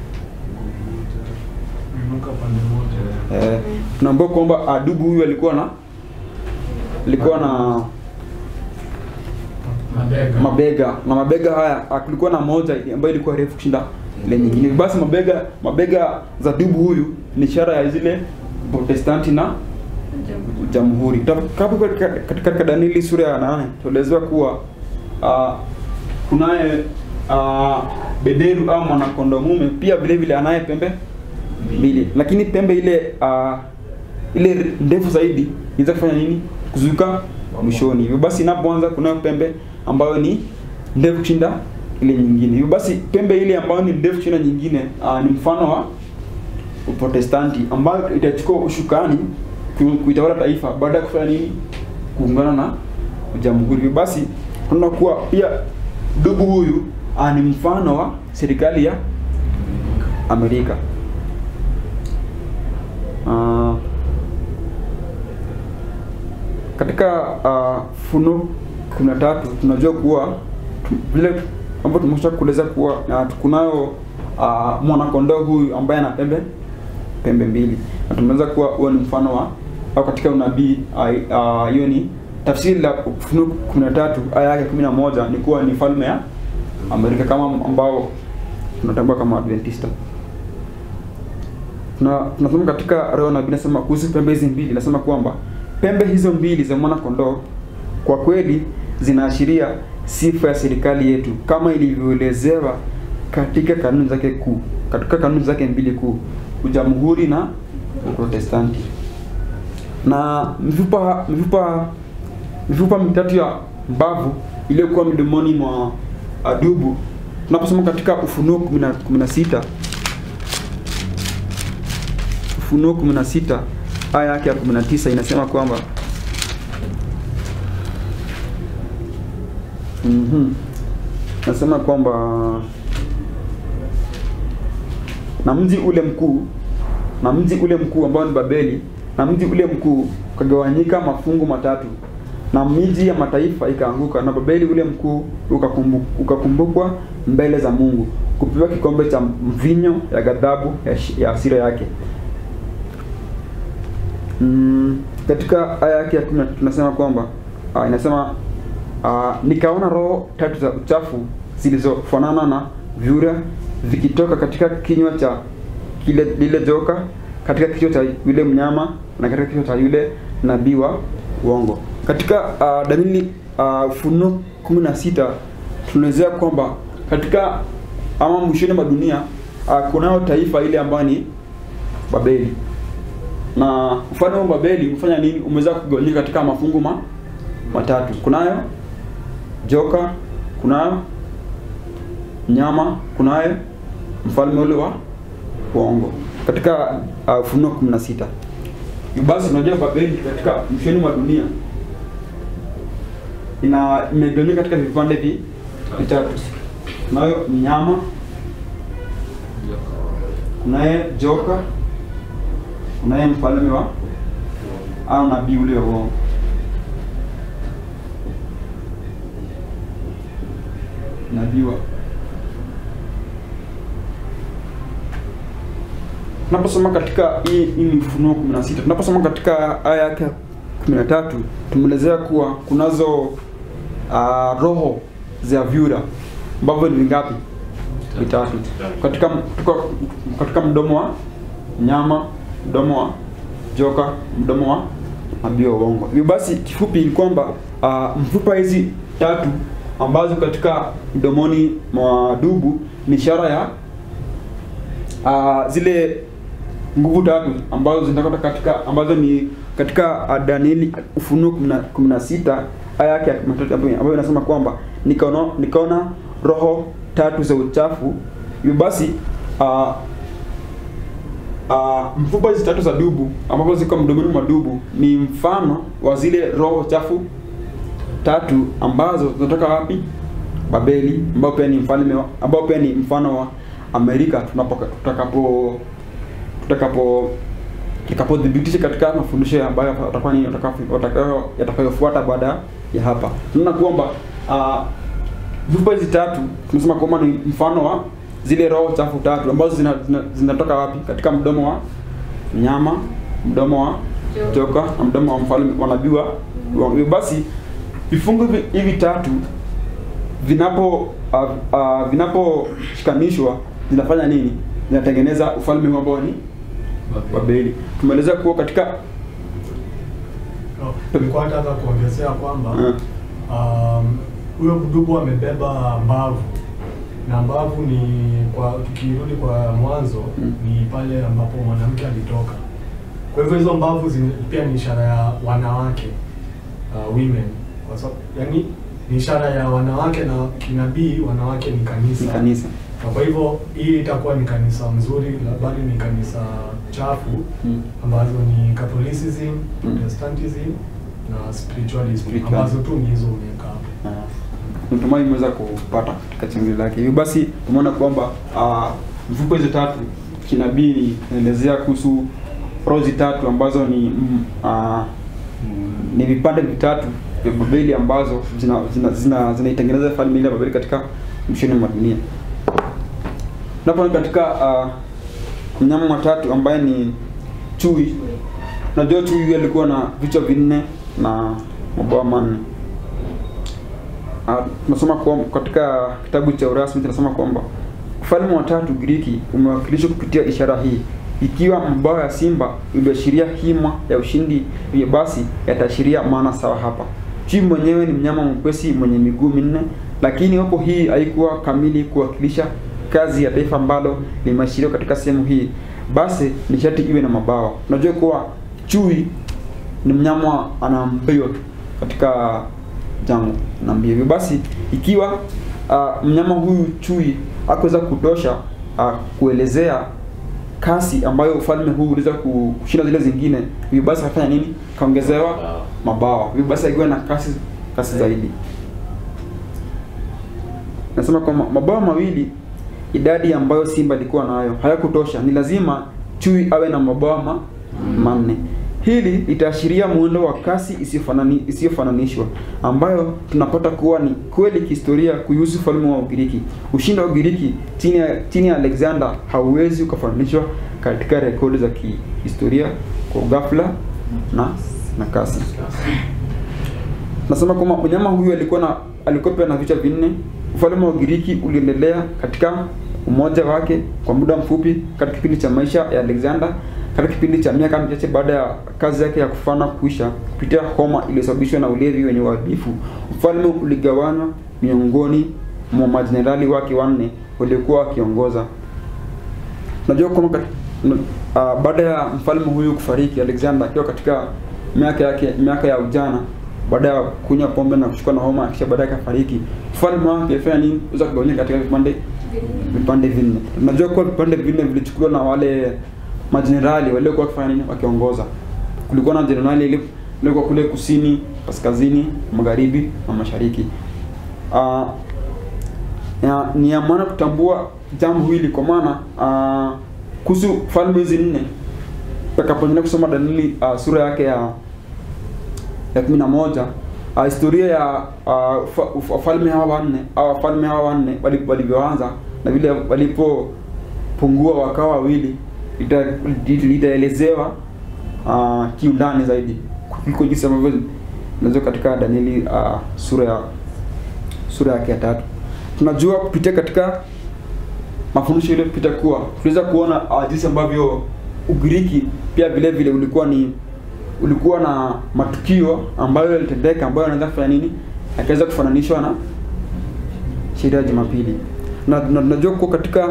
Inuka pande moja. Eh, tunaambiwa kwamba uh, dubu huyu alikuwa na alikuwa na Mabega. mabega na mabega haya ah, kulikuwa na moja ambayo ilikuwa refu kushinda ile nyingine basi mabega mabega za dubu huyu ni ishara ya zile protestanti na jamhuri Tutakapo katika katika Danieli sura ya nane tuelezewa kuwa uh, kunaye uh, beberu au mwanakondo mume pia vile vile anaye pembe mbili lakini pembe ile uh, ile ndefu zaidi inaweza kufanya nini kuzuka mwishoni hivyo basi inapoanza kunayo pembe ambayo ni ndefu kushinda ile nyingine hivyo basi pembe ile ambayo ni ndefu kushinda nyingine uh, ni mfano wa uprotestanti ambayo itachukua ushukani ku- kuitawala taifa baada ya kufanya nini kuungana na jamhuri hivyo basi tunaona kuwa pia dubu huyu ah, ni mfano wa serikali ya amerika Ah, katika uh, funo kumi na tatu tunajua kuwa tu- vile ambapo tumesha kueleza kuwa uh, kunayo uh, mwanakondoo huyu ambaye ana pembe pembe mbili na tumeweza kuwa huo ni mfano wa au katika unabii ah, ah, hiyo ni tafsiri la Ufunuo 13 aya yake 11 ni kuwa ni falme ya Amerika kama ambao tunatambua kama Adventista. Tuna tunasoma katika roho nabii nasema kuhusu pembe hizi mbili nasema kwamba pembe hizo mbili za mwana kondoo kwa kweli zinaashiria sifa ya serikali yetu kama ilivyoelezewa katika kanuni zake kuu katika kanuni zake mbili kuu ujamhuri na uprotestanti na mifupa mifupa mifupa mitatu ya mbavu iliyokuwa midomoni mwa adubu tunaposoma katika ufunuo 10 16 ufunuo 16 aya yake ya 19 inasema kwamba Mhm. Nasema kwamba na mji ule mkuu na mji ule mkuu ambao ni Babeli na mji ule mkuu ukagawanyika mafungu matatu na miji ya mataifa ikaanguka na Babeli ule mkuu ukakumbu, ukakumbukwa mbele za Mungu kupewa kikombe cha mvinyo ya ghadhabu ya, shi- ya hasira yake. Mm, katika aya yake ya 10 tunasema kwamba uh, inasema uh, nikaona roho tatu za uchafu zilizofanana na vyura vikitoka katika kinywa cha kile lile joka katika kichwa cha yule mnyama na katika kichwa cha yule nabii wa uongo. Katika uh, Danieli uh, Ufunuo 16 tunaelezea kwamba katika ama mwishoni mwa dunia uh, kunayo taifa ile ambayo ni Babeli na ufalme wa Babeli umefanya nini? Umeweza kugawanyika katika mafungu ma, matatu. Kunayo joka, kunayo nyama, kunaye mfalme ule wa uongo katika uh, Ufunuo 16. Hivyo Basi unajua Babeli katika mwishoni mwa dunia ina imegawanyika katika vipande vi vitatu. Kunayo mnyama, kunaye joka, kunaye mfalme wa au nabii ule wa uongo. Nabii wa tunaposoma katika hii hii ni Ufunuo 16 tunaposoma katika aya yake ya 13 tumeelezea kuwa kunazo uh, roho za vyura ambavyo ni vingapi? Vitatu. Katika tuko katika mdomo wa nyama, mdomo wa joka, mdomo wa nabii wa uongo. Hivyo basi kifupi ni kwamba uh, mfupa hizi tatu ambazo katika mdomoni mwa dubu ni ishara ya uh, zile nguvu tatu ambazo zinatoka katika ambazo ni katika uh, Danieli Ufunuo 16 aya yake ya 13 ambayo ambayo inasema kwamba nikaona nikaona roho tatu za uchafu. Hivyo basi uh, uh, mfupa hizi tatu za dubu ambazo ziko mdomoni mwa dubu ni mfano wa zile roho chafu tatu ambazo zinatoka wapi? Babeli, ambao pia ni mfalme wa- ambao pia ni mfano wa Amerika tunapo tutakapo tutakapo tutakapodhibitisha katika mafundisho ambayo yatakuwa ni yatakayo- yatakayo- yatakayofuata baada ya hapa. Tunaona kwamba uh, vyupa hizi tatu tunasema kwamba ni mfano wa zile roho chafu tatu ambazo zina, zina, zinatoka wapi? Katika mdomo wa mnyama, mdomo wa joka na mdomo wa mfalme wa nabii wa wa- hivyo basi vifungu hivi, hivi tatu vinapo uh, uh, vinaposhikanishwa zinafanya nini? Zinatengeneza ufalme huu ambao ni Babeli. Tumeeleza kuwa katika No, nilikuwa nataka kuongezea kwamba uh, um, huyo mdubu amebeba mbavu na mbavu ni kwa tukirudi kwa mwanzo Mm. ni pale ambapo mwanamke alitoka. Kwa hivyo hizo mbavu zini, pia ni ishara ya wanawake uh, women kwa sababu yani ni ishara ya wanawake na kinabii, wanawake ni kanisa. ni kanisa Na kwa hivyo hii itakuwa ni kanisa mzuri, la- bali ni kanisa chafu mm. ambazo ni Catholicism, Protestantism na spiritualism Spiritualism. ambazo tu ni hizo umeweka hapo. Ah, natumai imeweza kupata katika changili lake. Hivyo basi tumeona kwamba ah, mfuko hizi tatu kinabii inaelezea kuhusu rozi tatu ambazo ni mm, ah, ni vipande vitatu vya Babeli ambazo zinaitengeneza zina, zina, zinaitengeneza falme ile ya Babeli katika mwishoni mwa dunia. Tunapoona katika uh, mnyama wa tatu ambaye ni chui. Unajua chui huyu alikuwa na vichwa vinne na mabawa manne. Uh, tunasoma kwa, katika kitabu cha urasmi tunasema kwamba ufalme wa tatu Giriki umewakilishwa kupitia ishara hii. Ikiwa mabawa ya simba iliashiria hima ya ushindi, hivyo basi yataashiria maana sawa hapa. Chui mwenyewe ni mnyama mwepesi mwenye miguu minne, lakini hapo hii haikuwa kamili kuwakilisha kazi ya taifa ambalo limeashiriwa katika sehemu hii. Basi ni sharti iwe na mabawa. Unajua kuwa chui ni mnyama ana mbio katika jangwa na mbio. Hivyo basi ikiwa uh, mnyama huyu chui hakuweza kutosha uh, kuelezea kasi ambayo ufalme huu uliweza ku- kushinda zile zingine, hivyo basi akafanya nini? Kaongezewa mabawa. Hivyo basi akiwa na kasi kasi zaidi. Nasema kwamba mabawa mawili, idadi ambayo simba alikuwa nayo hayakutosha. Ni lazima chui awe na mabawa ma, manne. Hili litaashiria muundo wa kasi isiyofanani- isiyofananishwa ambayo tunapata kuwa ni kweli kihistoria kuhusu ufalme wa Ugiriki. Ushindi wa Ugiriki chini ya chini ya Alexander hauwezi ukafananishwa katika rekodi za kihistoria kwa ghafla na na kasi. Nasema kwamba mnyama huyu alikuwa na alikuwa pia na vichwa vinne. Ufalme wa Ugiriki uliendelea katika umoja wake kwa muda mfupi katika kipindi cha maisha ya Alexander. Katika kipindi cha miaka michache baada ya kazi yake ya kufana kuisha kupitia homa iliyosababishwa na ulevi wenye uharibifu, ufalme uligawanywa miongoni mwa majenerali wake wanne waliokuwa wakiongoza. Unajua kwamba kat- n- ah, baada ya mfalme huyu kufariki Alexander akiwa katika miaka yake miaka ya ujana baada ya kunywa pombe na kushikwa na homa kisha baadaye akafariki. Ufalme wake alifanya nini? Uweza kugawanyika katika vipande vipande vinne. Unajua kuwa vipande vinne vilichukuliwa na wale majenerali waliokuwa wakifanya nini? Wakiongoza. Kulikuwa na jenerali ile ilikuwa kule kusini, kaskazini, magharibi na mashariki. Ah, ya, ni ya maana kutambua jambo hili kwa maana uh, kuhusu falme hizi nne utakapoendelea kusoma Danieli uh, sura yake ya ya kumi na moja uh, historia ya uh, fa- uf- wafalme hawa wanne au wafalme hawa wanne wali- walivyoanza na vile walipopungua wakawa wawili ita- lit- litaelezewa uh, kiundani zaidi kuliko jinsi ambavyo inaelezwa katika Danieli uh, sura ya sura yake ya tatu. Tunajua kupitia katika mafundisho ile kupita kuwa tunaweza kuona uh, jinsi ambavyo Ugiriki pia vile vile ulikuwa ni ulikuwa na matukio ambayo yalitendeka ambayo yanaweza kufanya nini, yakaweza kufananishwa na sheria ya Jumapili, na na tunajua kuwa katika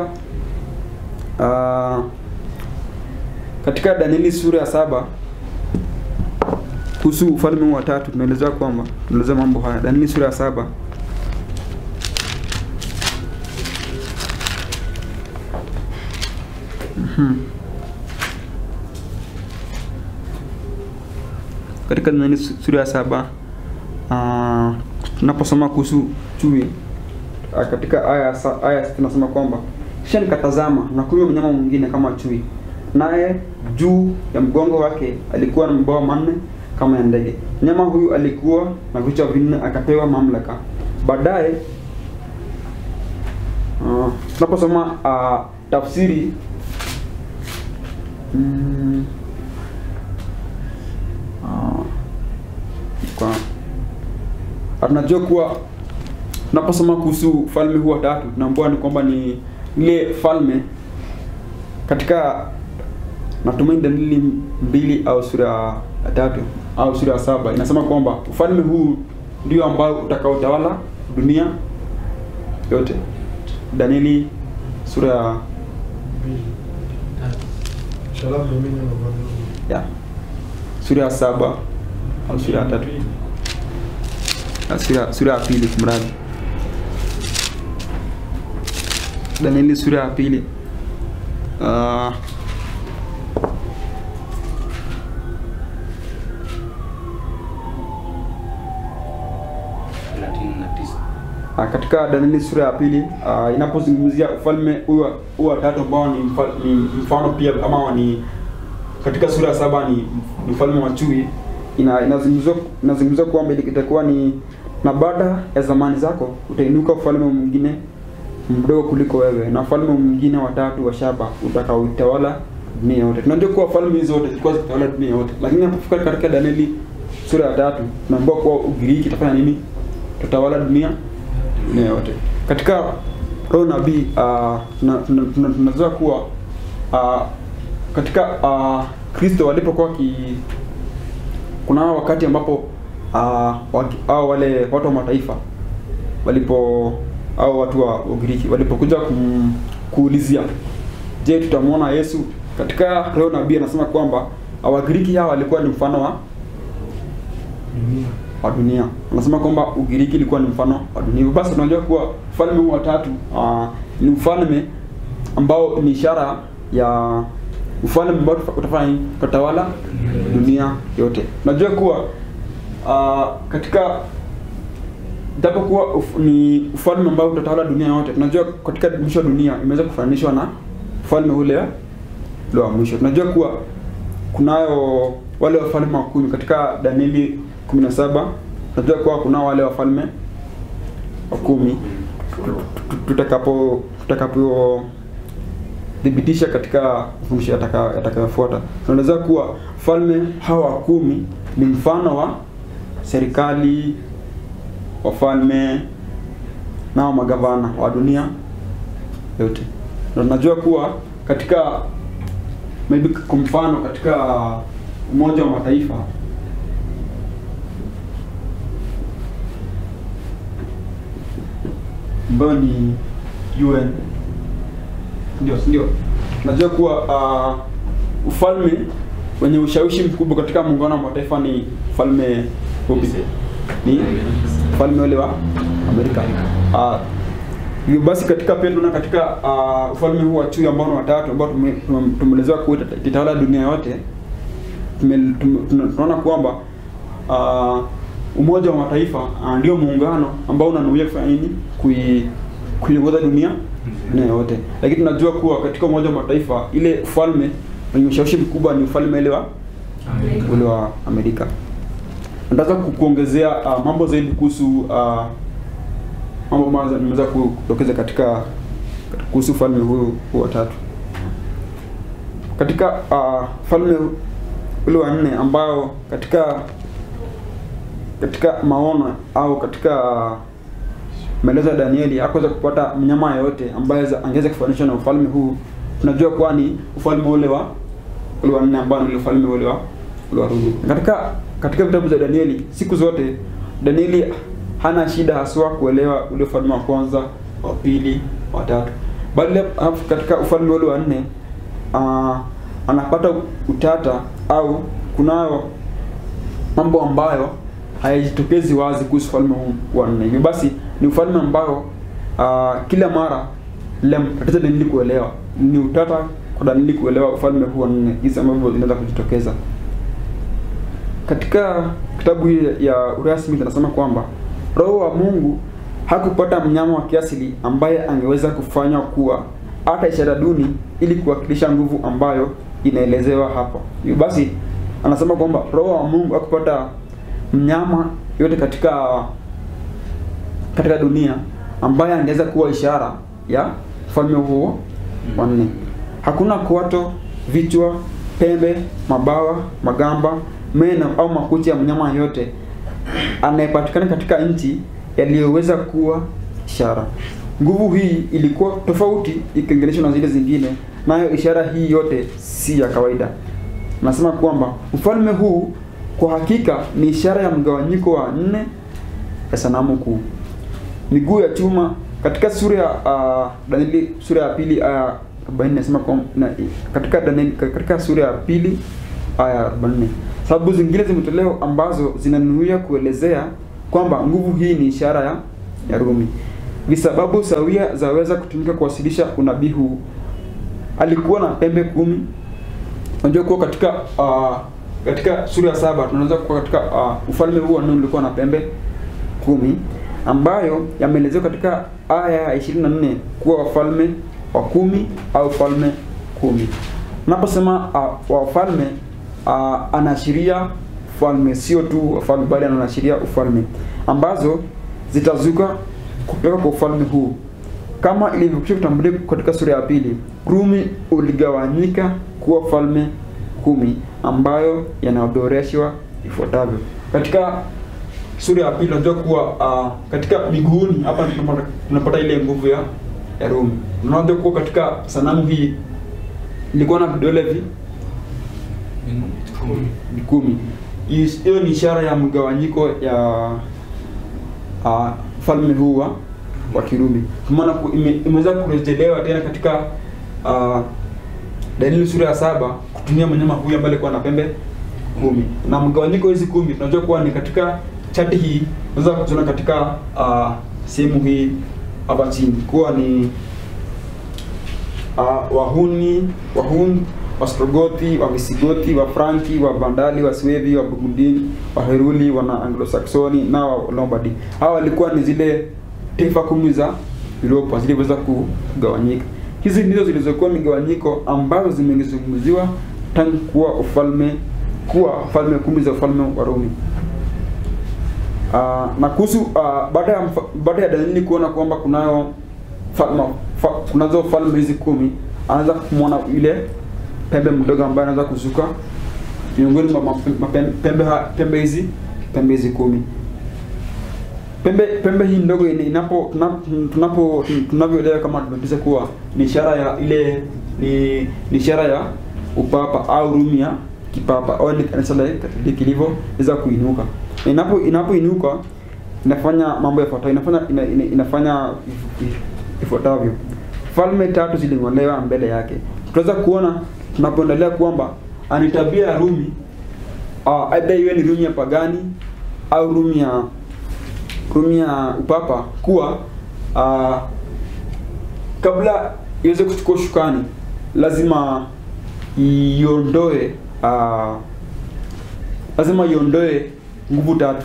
uh, katika Danieli sura ya saba kuhusu ufalme huu wa tatu tunaelezewa kwamba tunaelezea mambo haya. Danieli sura ya saba Mhm. katika Danieli su- sura ya saba ah, tunaposoma kuhusu chui ah, katika aya ya sa- aya ya sita tunasema kwamba kisha nikatazama na kunywa mnyama mwingine kama chui, naye juu ya mgongo wake alikuwa na mabawa manne kama ya ndege. Mnyama huyu alikuwa na vichwa vinne, akapewa mamlaka. Baadaye ah, tunaposoma ah, tafsiri mm, ah, kwa tunajua kuwa tunaposoma kuhusu falme huu wa tatu tunaambiwa ni kwamba ni ile falme katika natumaini dalili mbili au sura ya tatu au sura ya saba inasema kwamba ufalme huu ndio ambao utakaotawala dunia yote danieli sura ya Mbili, tatu. Shall have dominion over the ya sura ya saba au sura ya tatu Ya, sura sura ya pili kumradhi danieli sura ya pili uh, thelathini na tisa Ah, katika Danieli sura ya pili uh, inapozungumzia ufalme huu wa- huu wa tatu ambao ni, mfa- ni mfano pia ama ni katika sura ya saba ni, ni ufalme wa chui ina inazungumzia inazungumzia kwamba ili- itakuwa ni na baada ya zamani zako utainuka ufalme mwingine mdogo kuliko wewe na ufalme mwingine wa tatu wa shaba utakaoitawala dunia yote. Tunajua kuwa falme hizo zote zilikuwa zikitawala dunia yote, lakini inapofika katika Danieli sura ya tatu tunaambiwa kuwa Ugiriki itafanya nini? Tutawala dunia dunia yote. Katika roho nabii uh, tunajua tuna, tuna, tunajua kuwa uh, katika uh, Kristo walipokuwa ki kuna wakati ambapo uh, waki, au wale watu wa mataifa walipo au watu wa Ugiriki walipokuja kum, kuulizia je, tutamwona Yesu? Katika roho nabii anasema kwamba uh, Wagiriki hao walikuwa ni mfano wa dunia. wa dunia. Anasema kwamba Ugiriki ilikuwa ni mfano wa dunia. Hivyo Basi tunajua kuwa ufalme huu wa tatu uh, ni ufalme ambao ni ishara ya ufalme ambao tufa- utafanya nini? utatawala dunia yote. Tunajua kuwa uh, katika japokuwa uf, ni ufalme ambao utatawala dunia yote, tunajua katika mwisho wa dunia imeweza kufananishwa na ufalme ule ule wa mwisho. Tunajua kuwa kunayo wale wafalme wa kumi katika Danieli 17 tunajua kuwa kunao wale wafalme wa kumi tutakapo tutakapo thibitisha katika mafundisho yataka- yatakayofuata tunaweza kuwa falme hawa wa kumi ni mfano wa serikali wafalme nao magavana wa dunia yote na tunajua kuwa katika maybe kwa mfano katika umoja wa mataifa ambayo ni UN ndio ndio najua kuwa uh, ufalme wenye ushawishi mkubwa katika muungano wa mataifa ni ufalme upi? ni ufalme ule wa Amerika uh, hivyo basi katika pia tunaona katika uh, ufalme huu wa chui ambao ni watatu ambao tume- tume- tumeelezewa kuwa ita- itatawala dunia yote tume- tume- tuna- tunaona kwamba uh, umoja wa mataifa uh, ndio muungano ambao unanuia kufanya nini kui kuiongoza dunia dunia yote lakini tunajua kuwa katika umoja wa mataifa ile ufalme wenye ushawishi mkubwa ni ufalme ile wa ule wa Amerika nataka ku- kuongezea uh, mambo zaidi kuhusu uh, mambo ambayo nimeweza kudokeza katika kuhusu ufalme huu huu wa tatu katika uh, falme ule wa nne ambao katika katika maono au katika maelezo ya Danieli hakuweza kupata mnyama yoyote ambaye za- angeweza kufananishwa na ufalme huu. Tunajua kuwa ni ufalme ule wa ule wa nne ambao ni ufalme ule wa ule wa Rumi. Katika katika vitabu za Danieli siku zote Danieli hana shida haswa kuelewa ule ufalme wa kwanza, wa pili, wa tatu. Bali alafu katika ufalme ule wa nne uh, anapata utata au kunayo mambo ambayo hayajitokezi wazi kuhusu ufalme huu wa nne. Hivyo basi ni ufalme ambao uh, kila mara tatizo Danieli kuelewa, ni utata kwa Danieli kuelewa ufalme huu wa nne, jinsi ambavyo inaweza kujitokeza. Katika kitabu hii ya urasmi tunasema kwamba Roho wa Mungu hakupata mnyama wa kiasili ambaye angeweza kufanywa kuwa hata ishara duni ili kuwakilisha nguvu ambayo inaelezewa hapo. Hivyo basi anasema kwamba Roho wa Mungu hakupata mnyama yote katika katika dunia ambaye angeweza kuwa ishara ya ufalme huo wa nne. Hakuna kwato, vichwa, pembe, mabawa, magamba, meno au makucha ya mnyama yote anayepatikana katika nchi yaliyoweza kuwa ishara. Nguvu hii ilikuwa tofauti ikilinganishwa na zile zingine, nayo ishara hii yote si ya kawaida. Nasema kwamba ufalme huu kwa hakika ni ishara ya mgawanyiko wa nne ya sanamu kuu. Miguu ya chuma katika sura ya uh, Danieli sura ya pili aya 40 nasema kwa na, katika Danieli katika sura ya pili aya 44. Sababu zingine zimetolewa ambazo zinanuia kuelezea kwamba nguvu hii ni ishara ya, ya Rumi. Visababu sawia zaweza kutumika kuwasilisha unabii huu. Alikuwa na pembe kumi. Unajua kuwa katika uh, katika sura ya saba tunaweza kuwa katika uh, ufalme huu wa Nuhu ulikuwa na pembe kumi ambayo yameelezewa katika aya ya 24 kuwa wafalme wa kumi au falme kumi. Unaposema uh, wafalme uh, anaashiria falme, sio tu wafalme, bali anaashiria ufalme ambazo zitazuka kutoka kwa ufalme huu kama ilivyokwisha kutambulika katika sura ya pili. Rumi uligawanyika kuwa falme kumi ambayo yanaorodheshwa ifuatavyo katika sura ya pili unajua kuwa uh, katika miguuni hapa tunapata, tunapata ile nguvu ya ya Rumi. Unajua kuwa katika sanamu hii ilikuwa na vidole vi vi kumi. Is- Hiyo ni ishara ya mgawanyiko ya uh, falme huu wa wa Kirumi. Kwa maana ku- ime- imeweza kurejelewa tena katika uh, Danieli sura ya saba kutumia mnyama huyu ambaye alikuwa na pembe kumi na mgawanyiko hizi kumi tunajua kuwa ni katika chati hii unaweza kuziona katika uh, sehemu hii hapa chini kuwa ni uh, wahuni wahun wastrogothi wavisigothi wafranki wavandali waswevi wabugundini waheruli wana anglosaksoni na walombardi hawa walikuwa ni zile taifa kumi za Europa ziliweza kugawanyika hizi ndizo zilizokuwa migawanyiko ambazo zimezungumziwa tangu kuwa ufalme kuwa falme kumi za ufalme wa Rumi. Uh, na kuhusu uh, baada ya mfa- baada ya Danieli kuona kwamba kunayo falma, fa, kunazo falme hizi kumi, anaanza kumwona ile pembe mdogo ambaye anaweza kuzuka miongoni mwa mape- mape- pembe ha- pembe hizi pembe hizi kumi. Pembe pembe hii ndogo ina- inapo tuna- tunapo tunavyoelewa kama Adventista kuwa ni ishara ya ile ni, ni ishara ya upapa au Rumi ya kipapa au ni kanisa la Katoliki ilivyoweza kuinuka. Inapo inapoinuka inafanya mambo yafuatayo, inafanya ina, ina, inafanya if- if- ifuatavyo. Falme tatu ziling'olewa mbele yake. Tunaweza kuona tunapoendelea kwamba ani tabia ya Rumi uh, aidha iwe ni Rumi ya pagani au Rumi ya Rumi ya upapa kuwa uh, kabla iweze kuchukua ushukani lazima iondoe uh, lazima iondoe nguvu tatu.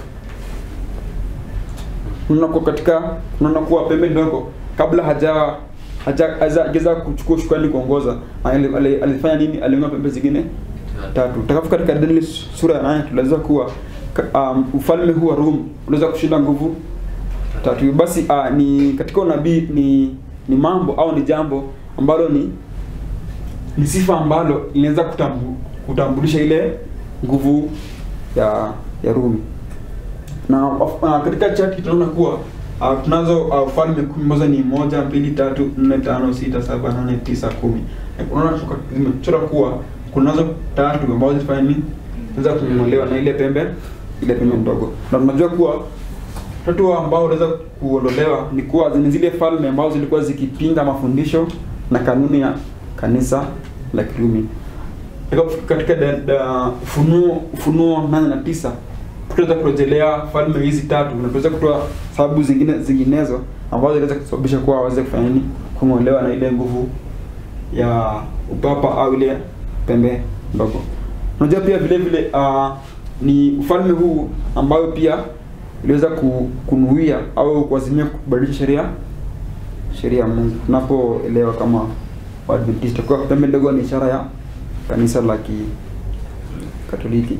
Unaona kwa katika unaona kuwa pembe ndogo kabla haja haja hajaweza kuchukua ushukani kuongoza ali- ali- alifanya nini? Aliunga pembe zingine tatu. Utakapofika katika Danieli sura ya 8 tunaweza kuwa ka- um, ufalme huu wa Rumi unaweza kushinda nguvu tatu. Hivyo Basi uh, ni katika unabii ni ni mambo au ni jambo ambalo ni ni sifa ambalo inaweza kutambu, kutambulisha ile nguvu ya ya Rumi. Na uh, katika chati tunaona kuwa uh, tunazo uh, falme kumi ambazo ni moja, mbili, tatu, nne, tano, sita, saba, nane, tisa, kumi. Na Unaona tuka- zimechora kuwa kunazo tatu ambazo zifanya nini? Zinaweza kung'olewa na ile pembe ile pembe ndogo. Na tunajua kuwa tatu ambao unaweza kuondolewa ni kuwa ni zile falme ambazo zilikuwa zikipinga mafundisho na kanuni ya kanisa la Kirumi. Katika- Katika da- da- Ufunuo Ufunuo nane na tisa tutaweza kurejelea falme hizi tatu na tutaweza kutoa sababu zingine zinginezo ambazo zinaweza kusababisha kuwa waweze kufanya nini, kung'olewa na ile nguvu ya upapa au ile pembe ndogo. Unajua pia vile vile uh, ni ufalme huu ambayo pia iliweza ku- kunuia au kuazimia kubadilisha sheria sheria ya Mungu. Tunapoelewa kama Waadventista kwa pembe ndogo ni ishara ya kanisa la Katoliki.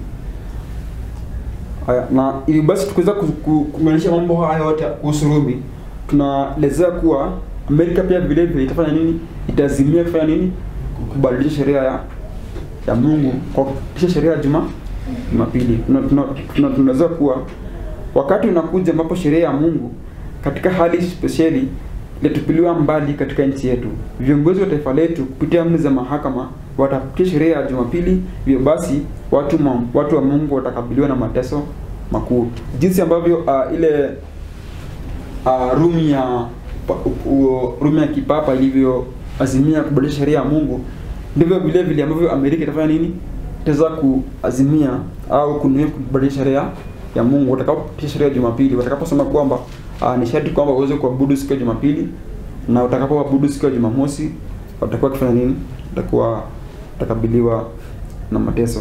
Haya, na hivi basi tukiweza ku- ku- kuunganisha mambo haya yote kuhusu Rumi, tunaelezea kuwa Amerika pia vile vile itafanya nini? Itazimia kufanya nini? Kubadilisha sheria ya ya Mungu kwa kupitisha sheria ya Juma Jumapili. Tuna- tuna- tuna- Tunaweza kuwa wakati unakuja ambapo sheria ya Mungu katika hali spesheli ilitupiliwa mbali katika nchi yetu. Viongozi wa taifa letu kupitia amri za mahakama watapitia sheria ya Jumapili. Hivyo basi watu, ma, watu wa Mungu watakabiliwa na mateso makuu, jinsi ambavyo uh, ile uh, rumi ya pa- u- rumi ya kipapa ilivyoazimia kubadilisha sheria ya Mungu, ndivyo vile vile ambavyo Amerika itafanya nini, itaweza kuazimia au kunuia kubadilisha sheria ya Mungu watakapopitisha sheria ya Jumapili, watakaposema kwamba uh, ni sharti kwamba uweze kuabudu siku ya Jumapili na utakapoabudu siku ya Jumamosi watakuwa wakifanya nini? Watakuwa watakabiliwa na mateso.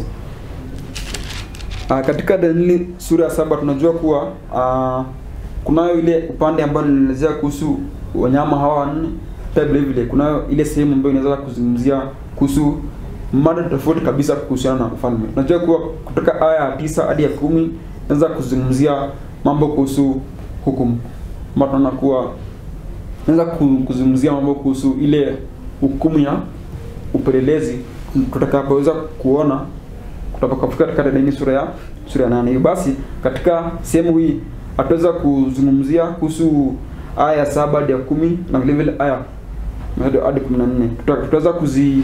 Uh, katika Danieli sura ya saba tunajua kuwa uh, kunayo ile upande ambayo inaelezea kuhusu wanyama hawa wanne. Pia vile vile kunayo ile sehemu ambayo inaweza kuzungumzia kuhusu mada tofauti kabisa kuhusiana na ufalme. Tunajua kuwa kutoka aya ya tisa hadi ya kumi inaweza kuzungumzia mambo kuhusu hukumu. Ama tunaona kuwa naweza kuzungumzia mambo kuhusu ile hukumu ya upelelezi tutakapoweza kuona tutakapofika katika Danieli sura ya sura ya nane. Hivyo basi katika sehemu hii hatuweza kuzungumzia kuhusu aya ya saba hadi ya kumi na vile vile aya hadi hadi kumi na nne Tuta- tutaweza kuzi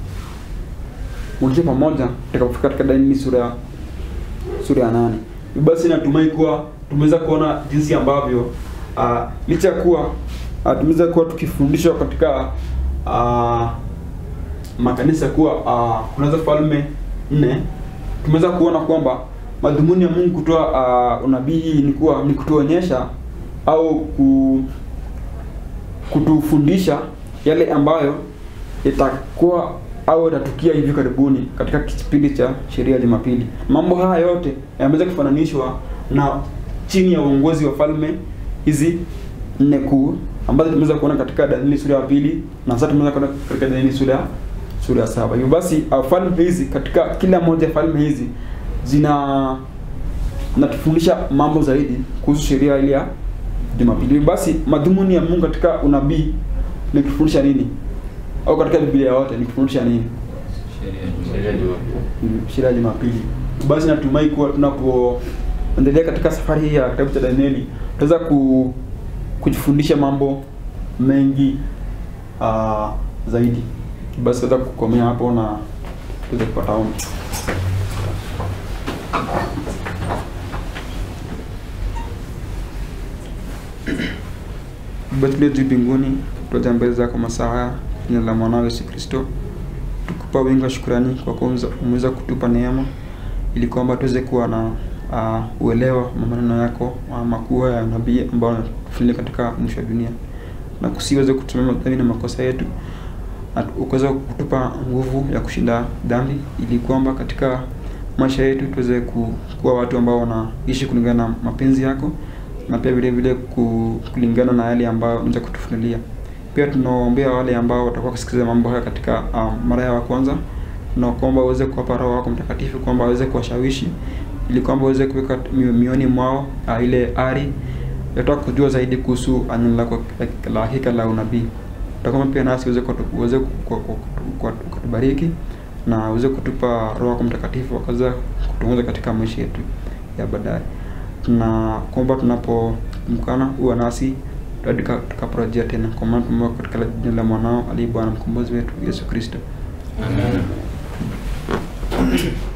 onyesha pamoja tutakapofika katika Danieli sura ya sura ya nane. Hivyo basi natumai kuwa tumeweza kuona jinsi ambavyo uh, licha ya kuwa uh, tumeweza kuwa tukifundishwa katika uh, makanisa kuwa uh, kunaweza falme nne, tumeweza kuona kwamba madhumuni ya Mungu kutoa uh, unabii hii ni kuwa ni kutuonyesha au ku, kutufundisha yale ambayo itakuwa au yatatukia hivi karibuni katika kipindi cha sheria ya Jumapili. Mambo haya yote yameweza kufananishwa na chini ya uongozi wa falme hizi nne kuu ambazo tumeweza kuona katika Danieli sura ya pili na sasa tumeweza kuona katika Danieli sura ya sura ya saba. Hivyo basi uh, falme hizi katika kila moja ya falme hizi zina natufundisha mambo zaidi kuhusu sheria ile ya Jumapili. Hivyo basi madhumuni ya Mungu katika unabii ni kufundisha nini? Au katika Biblia yote ni kufundisha nini? Sheria ya Jumapili. Mm, sheria ya Jumapili. Basi natumai kuwa tunapoendelea katika safari hii ya kitabu cha Danieli tutaweza ku, kujifundisha mambo mengi uh, zaidi. Basi tutaweza kukomea hapo na tuweze kupata ombi. Baba tulio juu mbinguni, tuaja mbele zako masaa haya, jina la mwanao Yesu Kristo, tukupa wingi wa shukrani kwa kuwa umeweza- umeweza kutupa neema ili kwamba tuweze kuwa na uh, uelewa wa maneno yako uh, makuu ya nabii ambao anatufunulia katika mwisho wa dunia, na kusiweze kutumia madhambi na makosa yetu, na ukaweza kutupa nguvu ya kushinda dhambi, ili kwamba katika maisha yetu tuweze ku- kuwa watu ambao wanaishi kulingana na mapenzi yako na pia vile vile ku- kulingana na yale ambayo unaweza kutufunulia. Pia tunaombea wale ambao watakuwa kusikiliza mambo haya katika um, mara yao ya kwanza, na kwamba uweze kuwapa Roho wako Mtakatifu, kwamba waweze kuwashawishi ili kwamba uweze kuweka mio- mioyoni mwao uh, ile ari yataka kujua zaidi kuhusu uh, neno lako la- la hakika la unabii. Utakwamba pia nasi uweze kutu- uweze ku- ku- ku- ku- kutubariki na uweze kutupa Roho wako Mtakatifu akaweza kutuongoza katika maisha yetu ya baadaye na kwamba tunapomkana uwe nasi hadi tuka- tukaporejea tena, kwa maana tumeomba katika jina la mwanao aliye Bwana mkombozi wetu Yesu Kristo. Amen.